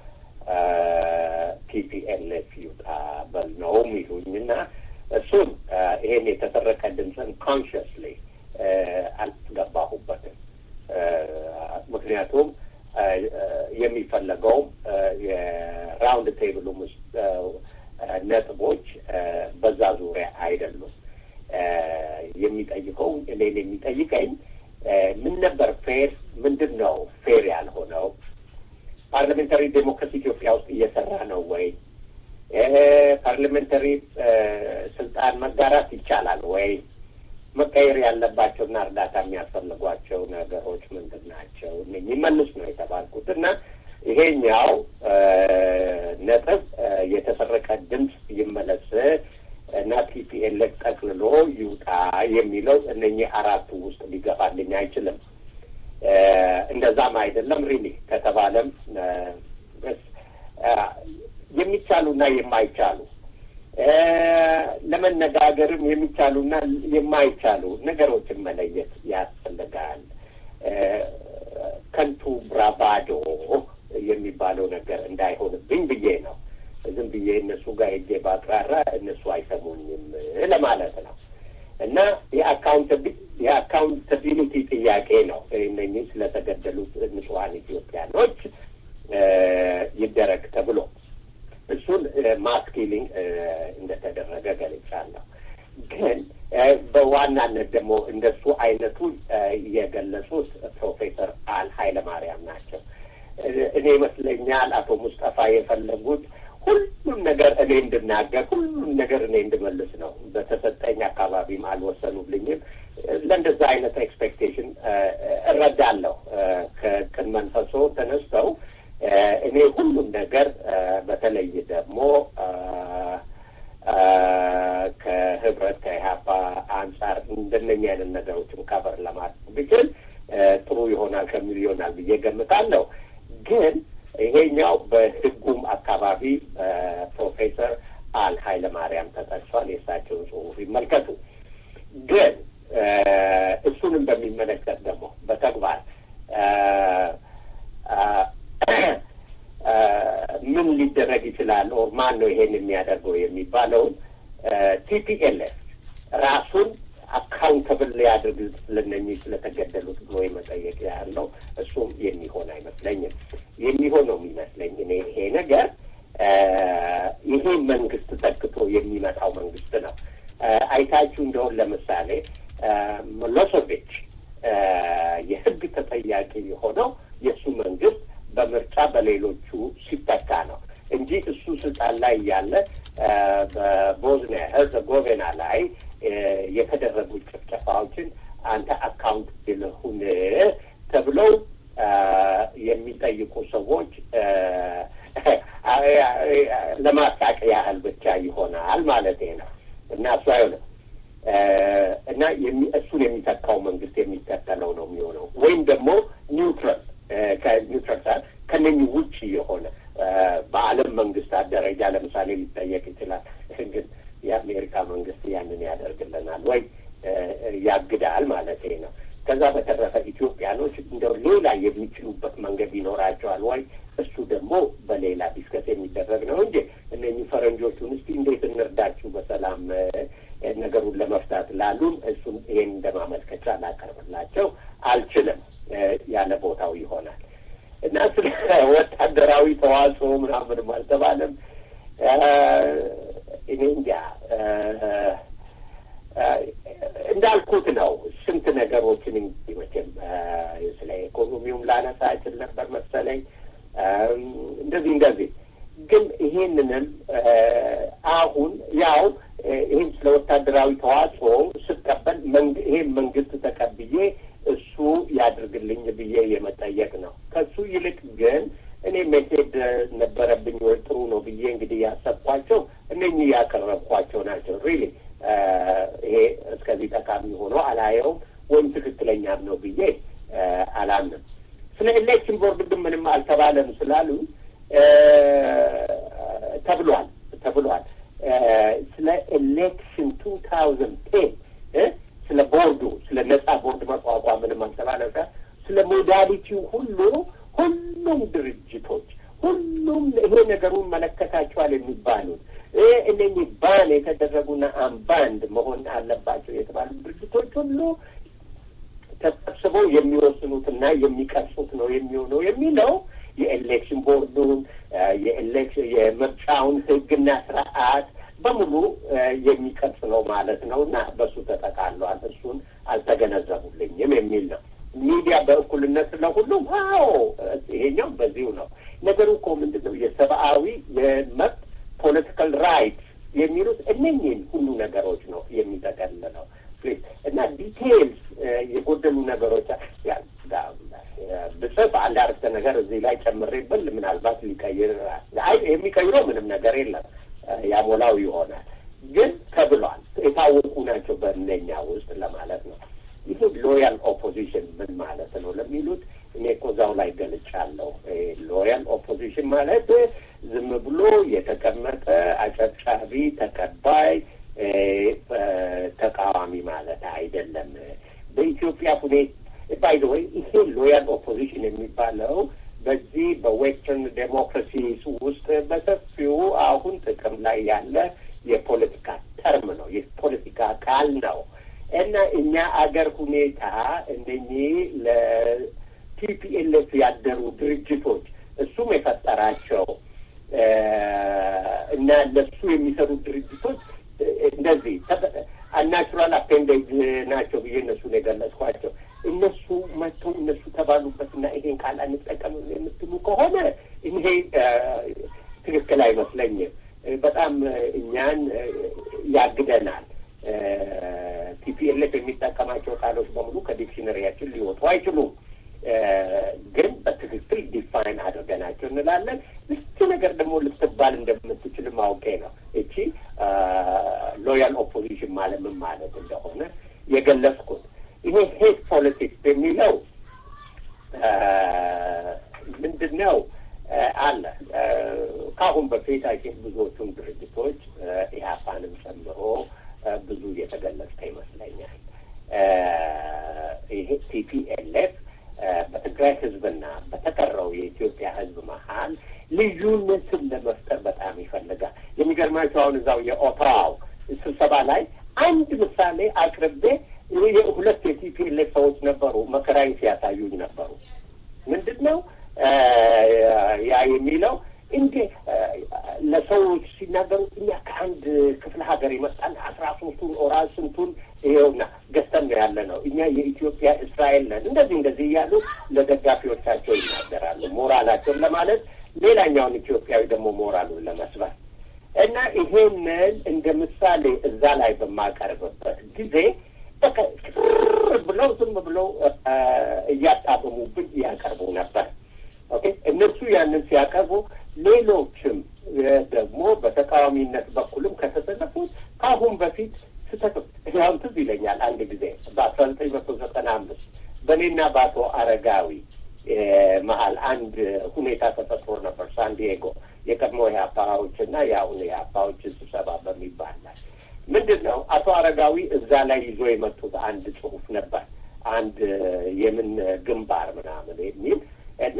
ቲፒኤልኤፍ ይውጣ በል ነው የሚሉኝ እና እሱን ይሄን የተሰረቀ ድምፅን ኮንሽስሊ አልገባሁበትም። ምክንያቱም የሚፈለገውም የራውንድ ቴብሉም ውስጥ ነጥቦች በዛ ዙሪያ አይደሉም። የሚጠይቀው እኔን የሚጠይቀኝ ምን ነበር ፌር፣ ምንድን ነው ፌር ያልሆነው? ፓርላሜንታሪ ዴሞክራሲ ኢትዮጵያ ውስጥ እየሰራ ነው ወይ? ፓርላሜንታሪ ስልጣን መጋራት ይቻላል ወይ? መቀየር ያለባቸውና እርዳታ የሚያስፈልጓቸው ነገሮች ምንድን ናቸው? የሚመልስ ነው የተባልኩት እና ይሄኛው ነጥብ የተሰረቀ ድምፅ ይመለስ እና ቲፒኤልኤፍ ጠቅልሎ ይውጣ የሚለው እነኚህ አራቱ ውስጥ ሊገፋልኝ አይችልም። እንደዛም አይደለም ሪሊ ከተባለም የሚቻሉና የማይቻሉ ለመነጋገርም የሚቻሉና የማይቻሉ ነገሮችን መለየት ያስፈልጋል። ከንቱ ብራባዶ የሚባለው ነገር እንዳይሆንብኝ ብዬ ነው። ዝም ብዬ እነሱ ጋር ሄጄ ባቅራራ እነሱ አይሰሙኝም ለማለት ነው እና የአካውንታቢሊቲ ጥያቄ ነው። እነኚህ ስለተገደሉት ንጹሐን ኢትዮጵያኖች ይደረግ ተብሎ እሱን ማስ ኪሊንግ እንደተደረገ ገልጫለሁ። ግን በዋናነት ደግሞ እንደሱ አይነቱ የገለጹት ፕሮፌሰር አል ኃይለማርያም ናቸው። እኔ ይመስለኛል አቶ ሙስጠፋ የፈለጉት ሁሉም ነገር እኔ እንድናገር ሁሉም ነገር እኔ እንድመልስ ነው። በተሰጠኝ አካባቢም አልወሰኑልኝም። ለእንደዛ አይነት ኤክስፔክቴሽን እረዳለሁ። ከቅን መንፈሶ ተነስተው እኔ ሁሉም ነገር በተለይ ደግሞ ከህብረት ከኢህአፓ አንጻር እንደነኛ አይነት ነገሮችን ከበር ለማድረግ ብችል ጥሩ ይሆናል ከሚል ይሆናል ብዬ ገምታለሁ። ግን ይሄኛው በህጉም አካባቢ ፕሮፌሰር አል ኃይለ ማርያም ተጠቅሷል። የእሳቸውን ጽሁፍ ይመልከቱ። ግን እሱንም በሚመለከት ደግሞ በተግባር ምን ሊደረግ ይችላል ኦር ማን ነው ይሄን የሚያደርገው የሚባለውን ቲፒኤልኤፍ ራሱን አካውንተብል ሊያድርግ ስለነኚህ ስለተገደሉት ብሎ የመጠየቅ ያለው እሱም የሚሆን አይመስለኝም። የሚሆነው የሚመስለኝ እኔ ይሄ ነገር ይሄ መንግስት ተክቶ የሚመጣው መንግስት ነው። አይታችሁ እንደሆን ለምሳሌ ሚሎሴቪች የህግ ተጠያቂ የሆነው የእሱ መንግስት በምርጫ በሌሎቹ ሲተካ ነው እንጂ እሱ ስልጣን ላይ ያለ በቦዝኒያ ሄርዘጎቬና ላይ የተደረጉ ጭፍጨፋዎችን አንተ አካውንት ልሁን ተብለው የሚጠይቁ ሰዎች ለማሳቅ ያህል ብቻ ይሆናል ማለት ነው እና እሱ አይሆንም እና እሱን የሚተካው መንግስት የሚከተለው ነው የሚሆነው ወይም ደግሞ ኒውትራል ከኒውትራል ሰዓት ከነኚህ ውጭ የሆነ በዓለም መንግስታት ደረጃ ለምሳሌ ሊጠየቅ ይችላል። ግን የአሜሪካ መንግስት ያንን ያደርግልናል ወይ ያግዳል ማለት ነው። ከዛ በተረፈ ኢትዮጵያኖች እንደው ሌላ የሚችሉበት መንገድ ይኖራቸዋል ወይ? እሱ ደግሞ በሌላ ዲስከስ የሚደረግ ነው እንጂ እነኚህ ፈረንጆቹን እስቲ እንዴት እንርዳችሁ በሰላም ነገሩን ለመፍታት ላሉን እሱን ይሄን እንደማመልከቻ ላቀርብላቸው አልችልም። ያለ ቦታው ይሆናል እና ስለ ወታደራዊ ተዋጽኦ ምናምንም አልተባለም። እኔ እንጃ እንዳልኩት ነው። ስንት ነገሮችን እንግዲህ መቼም ስለ ኢኮኖሚውም ላነሳ እችል ነበር መሰለኝ እንደዚህ እንደዚህ ግን ይሄንንም አሁን ያው ይህን ስለ ወታደራዊ ተዋጽኦ ስቀበል ይሄን መንግስት ተቀብዬ እሱ ያድርግልኝ ብዬ የመጠየቅ ነው። ከሱ ይልቅ ግን እኔ መሄድ ነበረብኝ ወይ ጥሩ ነው ብዬ እንግዲህ ያሰብኳቸው እነኚህ ያቀረብኳቸው ናቸው። ሪሊ ይሄ እስከዚህ ጠቃሚ ሆኖ አላየውም ወይም ትክክለኛም ነው ብዬ አላምንም። ስለ ኤሌክሽን ቦርድ ግን ምንም አልተባለም ስላሉ ተብሏል ተብሏል። ስለ ኤሌክሽን ቱ ታውዘንድ ቴን ስለ ቦርዱ ስለ ነጻ ቦርድ መቋቋም ምንም አልተባለም። ስለ ሞዳሊቲው ሁሉ ሁሉም ድርጅቶች ሁሉም ይሄ ነገሩን መለከታቸዋል የሚባሉት እነኚህ ባን የተደረጉና አምባንድ መሆን አለባቸው የተባሉ ድርጅቶች ሁሉ ተሰብስበው የሚወስኑትና የሚቀርጹት ነው የሚሆነው የሚለው የኤሌክሽን ቦርዱን የኤሌክሽን የምርጫውን ሕግና ስርዓት በሙሉ የሚቀርጽ ነው ማለት ነው እና በሱ ተጠቃለዋል። እሱን አልተገነዘቡልኝም የሚል ነው። ሚዲያ በእኩልነት ስለሁሉም አዎ፣ ይሄኛው በዚሁ ነው። ነገሩ እኮ ምንድን ነው የሰብአዊ የመብት ፖለቲካል ራይትስ የሚሉት እነኝህን ሁሉ ነገሮች ነው የሚጠቀልለው እና ዲቴይልስ የጎደሉ ነገሮች ብጽፍ አንድ አረፍተ ነገር እዚህ ላይ ጨምሬ ብል ምናልባት ሊቀይር አይ የሚቀይረው ምንም ነገር የለም ያሞላው ይሆናል። ግን ተብሏል የታወቁ ናቸው በእነኛ ውስጥ ለማለት ነው። ይህ ሎያል ኦፖዚሽን ምን ማለት ነው ለሚሉት እኔ እኮ እዛው ላይ ገልጫለሁ። ሎያል ኦፖዚሽን ማለት ዝም ብሎ የተቀመጠ አጨብጫቢ ተቀባይ ተቃዋሚ ማለት አይደለም። በኢትዮጵያ ሁኔታ ባይ ዘ ወይ ይሄ ሎያል ኦፖዚሽን የሚባለው በዚህ በዌስተርን ዴሞክራሲስ ውስጥ በሰፊው አሁን ጥቅም ላይ ያለ የፖለቲካ ተርም ነው፣ የፖለቲካ ቃል ነው እና እኛ አገር ሁኔታ እነኚህ ለቲፒኤልኤፍ ያደሩ ድርጅቶች እሱም የፈጠራቸው እና ለሱ የሚሰሩ ድርጅቶች እንደዚህ አናቹራል አፔንዴጅ ናቸው ብዬ እነሱን የገለጽኳቸው እነሱ መጥተው እነሱ ተባሉበትና ይሄን ቃል አንጠቀም የምትሉ ከሆነ ይሄ ትክክል አይመስለኝም። በጣም እኛን ያግደናል። ቲፒኤልኤፍ የሚጠቀማቸው ቃሎች በሙሉ ከዲክሽነሪያችን ሊወጡ አይችሉም። ግን በትክክል ዲፋይን አድርገናቸው እንላለን። እቺ ነገር ደግሞ ልትባል እንደምትችል ማውቄ ነው። እቺ ሎያል ኦፖዚሽን ማለት ምን ማለት እንደሆነ የገለጽኩት። ይሄ ሄት ፖለቲክስ የሚለው ምንድን ነው አለ ከአሁን በፊት አይ ቲንክ ብዙዎቹን ድርጅቶች ኢህአፓንም ጨምሮ ብዙ የተገለጸ ይመስለኛል። ይሄ ቲፒኤልኤፍ በትግራይ ህዝብና በተቀረው የኢትዮጵያ ህዝብ መሀል ልዩነትን ለመፍጠር በጣም ይፈልጋል። የሚገርማቸው አሁን እዛው የኦታዋው ስብሰባ ላይ አንድ ምሳሌ አቅርቤ ሁለት የቲፒኤልኤፍ ሰዎች ነበሩ፣ መከራዬን ሲያሳዩኝ ነበሩ። ምንድን ነው ያ የሚለው እንዴ ለሰዎች ሲናገሩ እኛ ከአንድ ክፍለ ሀገር ይመጣል አስራ ሶስቱን ኦራል ስንቱን ይኸውና ገዝተን ነው ያለ ነው እኛ የኢትዮጵያ እስራኤል ነን እንደዚህ እንደዚህ እያሉ ለደጋፊዎቻቸው ይናገራሉ። ሞራላቸውን ለማለት ሌላኛውን ኢትዮጵያዊ ደግሞ ሞራሉን ለመስበር እና ይሄንን እንደ ምሳሌ እዛ ላይ በማቀርብበት ጊዜ በቃ ቅር ብለው ዝም ብለው እያጣበሙብኝ ያቀርቡ ነበር። ኦኬ እነሱ ያንን ሲያቀርቡ ሌሎችም ደግሞ በተቃዋሚነት በኩልም ከተሰለፉት ከአሁን በፊት ስህተት ያም ትዝ ይለኛል አንድ ጊዜ በአስራ ዘጠኝ መቶ ዘጠና አምስት በእኔና በአቶ አረጋዊ መሀል አንድ ሁኔታ ተፈጥሮ ነበር ሳንዲዬጎ የቀድሞ የአፓዎች እና የአሁኑ የአፓዎች ስብሰባ በሚባል ላይ ምንድን ነው አቶ አረጋዊ እዛ ላይ ይዞ የመጡት አንድ ጽሁፍ ነበር አንድ የምን ግንባር ምናምን የሚል እና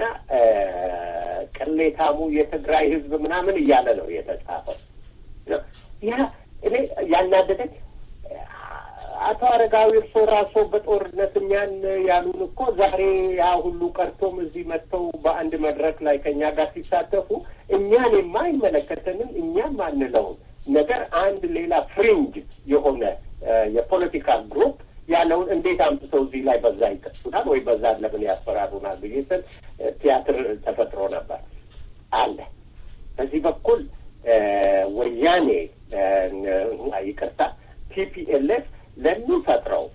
ቅሌታሙ የትግራይ ህዝብ ምናምን እያለ ነው የተጻፈው ያ እኔ ያናደደኝ አቶ አረጋዊ እርሶ ራሶ በጦርነት እኛን ያሉን እኮ ዛሬ ያ ሁሉ ቀርቶም እዚህ መጥተው በአንድ መድረክ ላይ ከእኛ ጋር ሲሳተፉ እኛን የማይመለከተንን እኛም አንለውን ነገር አንድ ሌላ ፍሪንጅ የሆነ የፖለቲካ ግሩፕ ያለውን እንዴት አምጥተው እዚህ ላይ በዛ ይቀሱናል ወይ በዛ ለምን ያስፈራሩናል ብዬ ስል ቲያትር ተፈጥሮ ነበር አለ። በዚህ በኩል ወያኔ ይቅርታ ቲፒኤልኤፍ ለሚፈጥረው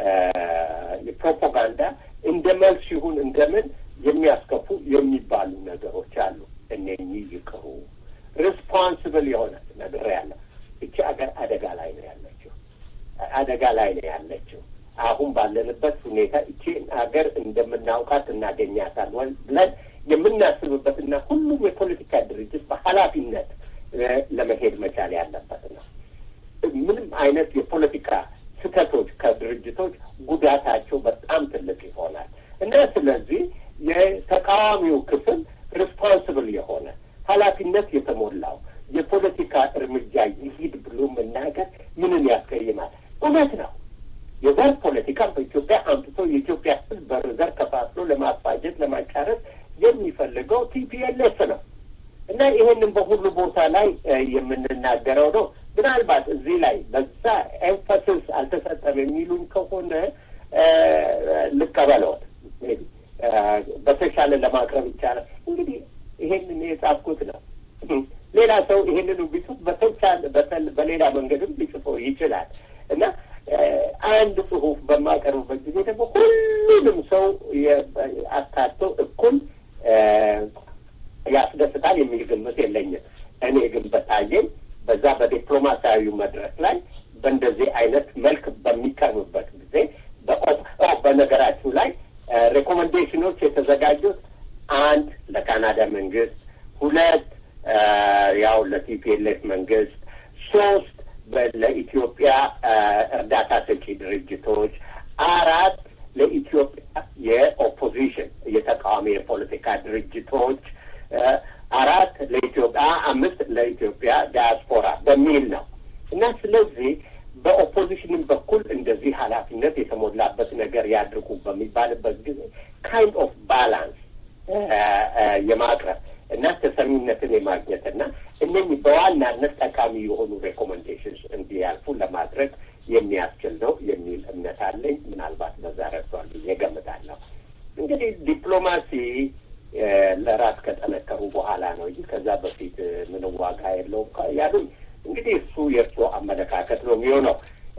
ፕሮፓጋንዳ እንደ መልስ ይሁን እንደምን የሚያስከፉ የሚባሉ ነገሮች አሉ። እነኚህ ይቅሩ። ሪስፖንስብል የሆነ ነገር ያለ እቺ ሀገር አደጋ ላይ ነው ያለችው። አደጋ ላይ ነው ያለችው። አሁን ባለንበት ሁኔታ እቺ ሀገር እንደምናውቃት እናገኛታል ብለን የምናስብበትና ሁሉም የፖለቲካ ድርጅት በኃላፊነት ለመሄድ መቻል ያለበት ነው። ምንም አይነት የፖለቲካ ስህተቶች ከድርጅቶች ጉዳታቸው በጣም ትልቅ ይሆናል እና ስለዚህ የተቃዋሚው ክፍል ሪስፖንስብል የሆነ ኃላፊነት የተሞላው የፖለቲካ እርምጃ ይሂድ ብሎ መናገር ምንን ያስቀይማል? እውነት ነው። የዘር ፖለቲካ በኢትዮጵያ አምጥቶ የኢትዮጵያ ሕዝብ በዘር ከፋፍሎ ለማፋጀት ለማጫረስ የሚፈልገው ቲፒኤልኤፍ ነው እና ይሄንን በሁሉ ቦታ ላይ የምንናገረው ነው። ምናልባት እዚህ ላይ በዛ ኤንፈሲስ አልተሰጠም የሚሉን ከሆነ ልቀበለዎት በተሻለ ለማቅረብ ይቻላል። እንግዲህ ይሄንን የጻፍኩት ነው። ሌላ ሰው ይሄንን ቢጽፍ በተቻለ በሌላ መንገድም ሊጽፈው ይችላል እና አንድ ጽሁፍ በማቀርብበት ጊዜ ደግሞ ሁሉንም ሰው አካቶ እኩል ያስደስታል የሚል ግምት የለኝም። እኔ ግን በታየኝ በዛ በዲፕሎማሲያዊ መድረክ ላይ በእንደዚህ አይነት መልክ በሚቀርብበት ጊዜ በነገራችሁ ላይ ሬኮሜንዴሽኖች የተዘጋጁት አንድ ለካናዳ መንግስት፣ ሁለት ያው ለቲፒኤልኤፍ መንግስት፣ ሶስት ለኢትዮጵያ እርዳታ ሰጪ ድርጅቶች፣ አራት ለኢትዮጵያ የኦፖዚሽን የተቃዋሚ የፖለቲካ ድርጅቶች አራት ለኢትዮጵያ አምስት ለኢትዮጵያ ዲያስፖራ በሚል ነው እና ስለዚህ በኦፖዚሽንም በኩል እንደዚህ ኃላፊነት የተሞላበት ነገር ያድርጉ በሚባልበት ጊዜ ካይንድ ኦፍ ባላንስ የማቅረብ እና ተሰሚነትን የማግኘት እና እነኚህ በዋናነት ጠቃሚ የሆኑ ሬኮሜንዴሽንስ እንዲያልፉ ለማድረግ የሚያስችል ነው የሚል እምነት አለኝ። ምናልባት በዛ ረድቷል ብዬ ገምታለሁ። እንግዲህ ዲፕሎማሲ ለራስ ከጠነከሩ በኋላ ነው እንጂ ከዛ በፊት ምን ዋጋ የለውም ያሉኝ እንግዲህ እሱ የእርሶ አመለካከት ነው የሚሆነው።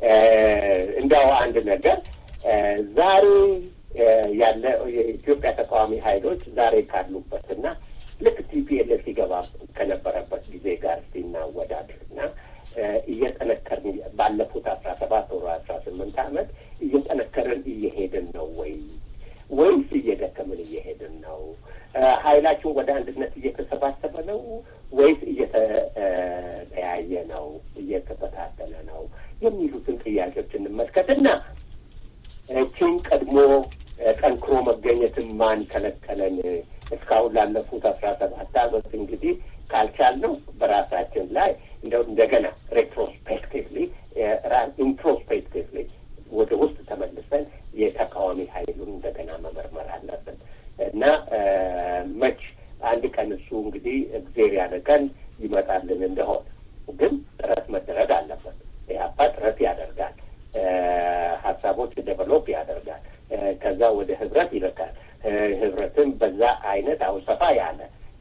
እንዲያው አንድ ነገር ዛሬ ያለ የኢትዮጵያ ተቃዋሚ ኃይሎች ዛሬ ካሉበትና ልክ ቲፒኤልኤፍ ሲገባ ከነበረበት ጊዜ ጋር ሲናወዳድርና እየጠነከርን ባለፉት አስራ ሰባት ወር አስራ ስምንት ዓመት እየጠነከርን እየሄድን ነው ወይ ወይስ እየደከምን እየሄድን ነው? ኃይላችን ወደ አንድነት እየተሰባሰበ ነው ወይስ እየተለያየ ነው? እየተበታተነ ነው? የሚሉትን ጥያቄዎች እንመልከትና ችን ቀድሞ ጠንክሮ መገኘትን ማን ከለከለን? እስካሁን ላለፉት አስራ ሰባት ዓመት እንግዲህ ካልቻልነው በራሳችን ላይ እንደው እንደገና ሬትሮስፔክቲቭሊ ኢንትሮስፔክቲቭሊ ወደ ውስጥ ተመልሰን የተቃዋሚ ኃይሉን እንደገና መመርመር አለብን እና መች አንድ ቀን እሱ እንግዲህ እግዜር ያለ ቀን ይመጣልን እንደሆን ግን ጥረት መደረግ አለበት። ኢህአፓ ጥረት ያደርጋል፣ ሀሳቦች ዴቨሎፕ ያደርጋል፣ ከዛ ወደ ህብረት ይልካል። ህብረትን በዛ አይነት አሁን ሰፋ ያለ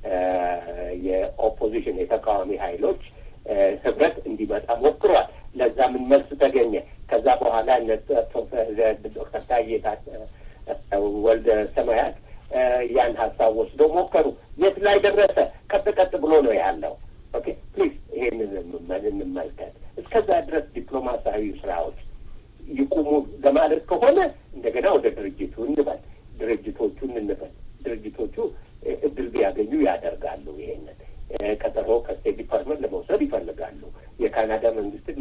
የኦፖዚሽን የተቃዋሚ ኃይሎች ህብረት እንዲመጣ ሞክሯል። ለዛ ምን መልስ ተገኘ? ከዛ በኋላ ዶክተር ታዬ ወልደ ሰማያት ያን ሀሳብ ወስደው ሞከሩ። የት ላይ ደረሰ? ቀጥ ቀጥ ብሎ ነው ያለው። ኦኬ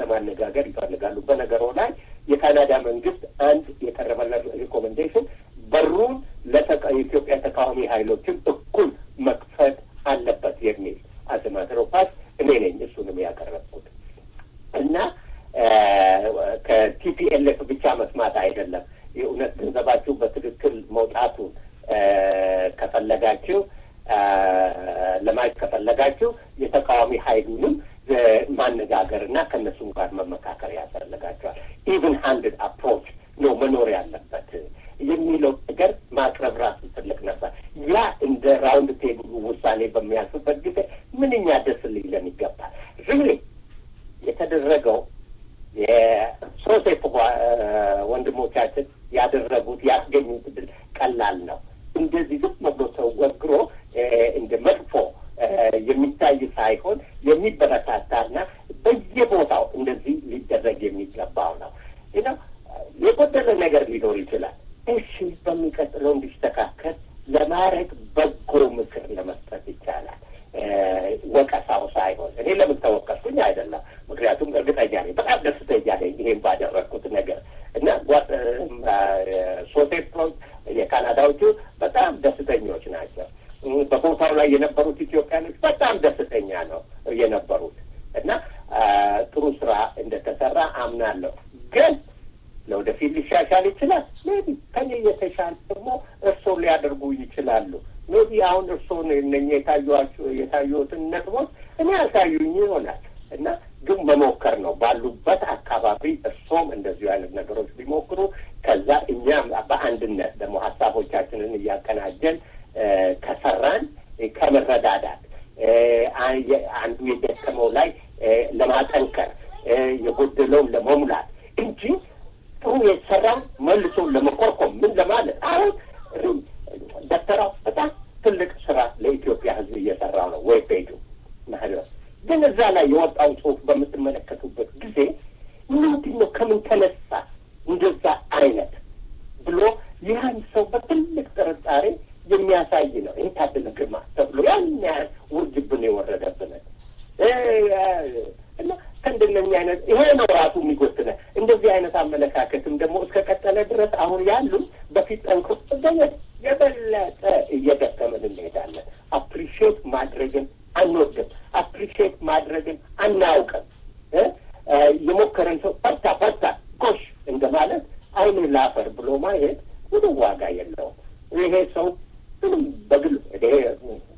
ለማነጋገር ይፈልጋሉ። በነገሮ ላይ የካናዳ መንግስት አንድ የቀረበለ ሪኮሜንዴሽን በሩን የኢትዮጵያ ተቃዋሚ ኃይሎችን እኩል መክፈት አለበት የሚል አዘማትሮፓት እኔ ነኝ እሱንም ያቀረብኩት እና ከቲፒኤልኤፍ ብቻ መስማት አይደለም። የእውነት ገንዘባችሁ በትክክል መውጣቱን ከፈለጋችሁ ለማየት ከፈለጋችሁ የተቃዋሚ ኃይሉንም ማነጋገር እና ከእነሱም ጋር መመካከር ያስፈልጋቸዋል። ኢቭን ሃንድድ አፕሮች ነው መኖር ያለበት የሚለው ነገር ማቅረብ ራሱ ትልቅ ነበር። ያ እንደ ራውንድ ቴብሉ ውሳኔ በሚያልፍበት ጊዜ ምንኛ ደስ ሊለን ይገባል። ሪሊ የተደረገው የሶሴፍ ወንድሞቻችን ያደረጉት ያስገኙት ድል ቀላል ነው። እንደዚህ ዝም ብሎ ሰው ወግሮ እንደ መጥፎ የሚታይ ሳይሆን የሚበረታታና በየቦታው እንደዚህ ሊደረግ የሚገባው ነው። ነው የጎደለ ነገር ሊኖር ይችላል። እሺ በሚቀጥለው እንዲስተካከል ለማድረግ በጎ ምክር ለመስጠት ይቻላል። ወቀሳው ሳይሆን እኔ ለምን ተወቀስኩኝ አይደለም። ምክንያቱም እርግጠኛ ነኝ፣ በጣም ደስተኛ ነኝ ይሄን ባደረግኩት ነገር እና ሶሴፕሮች የካናዳዎቹ በጣም ደስተኞች ናቸው። በቦታው ላይ የነበሩት ኢትዮጵያኖች በጣም ደስተኛ ነው የነበሩት እና ጥሩ ስራ እንደተሰራ አምናለሁ። ግን ለወደፊት ሊሻሻል ይችላል። ሜቢ ከኔ የተሻለ ደግሞ እርስዎ ሊያደርጉ ይችላሉ። ሜቢ አሁን እርስዎን እነኛ የታዩዋቸው የታዩትን ነጥቦች እኔ አልታዩኝ ይሆናል እና ግን መሞከር ነው ባሉበት አካባቢ እርስዎም እንደዚሁ አይነት ነገሮች ቢሞክሩ ከዛ እኛም በአንድነት ደግሞ ሀሳቦቻችንን እያቀናጀን ከሰራን ከመረዳዳት አንዱ የደከመው ላይ ለማጠንከር የጎደለውን ለመሙላት እንጂ ጥሩ የተሰራ መልሶ ለመኮርኮም ምን ለማለት አሁን ዶክተራው በጣም ትልቅ ስራ ለኢትዮጵያ ሕዝብ እየሰራ ነው ወይ ፔጁ ማለት ግን እዛ ላይ የወጣው ጽሁፍ በምትመለከቱበት ጊዜ ምንድን ነው ከምን ተነሳ እንደዛ አይነት ብሎ ያን ሰው በትልቅ ጥርጣሬ የሚያሳይ ነው። ይህ ታደለ ግርማ ተብሎ ያን ያህል ውርጅብን የወረደብንን እና ከእንደነኛ አይነት ይሄ ነው ራሱ የሚጎትነ እንደዚህ አይነት አመለካከትም ደግሞ እስከ ቀጠለ ድረስ አሁን ያሉ በፊት ጠንክሮ መገኘት የበለጠ እየደከመን እንሄዳለን። አፕሪሺየት ማድረግን አንወድም። አፕሪሺየት ማድረግን አናውቅም። የሞከረን ሰው በርታ በርታ ጎሽ እንደማለት አይን ላፈር ብሎ ማየት ምንም ዋጋ የለውም። ይሄ ሰው ምንም በግል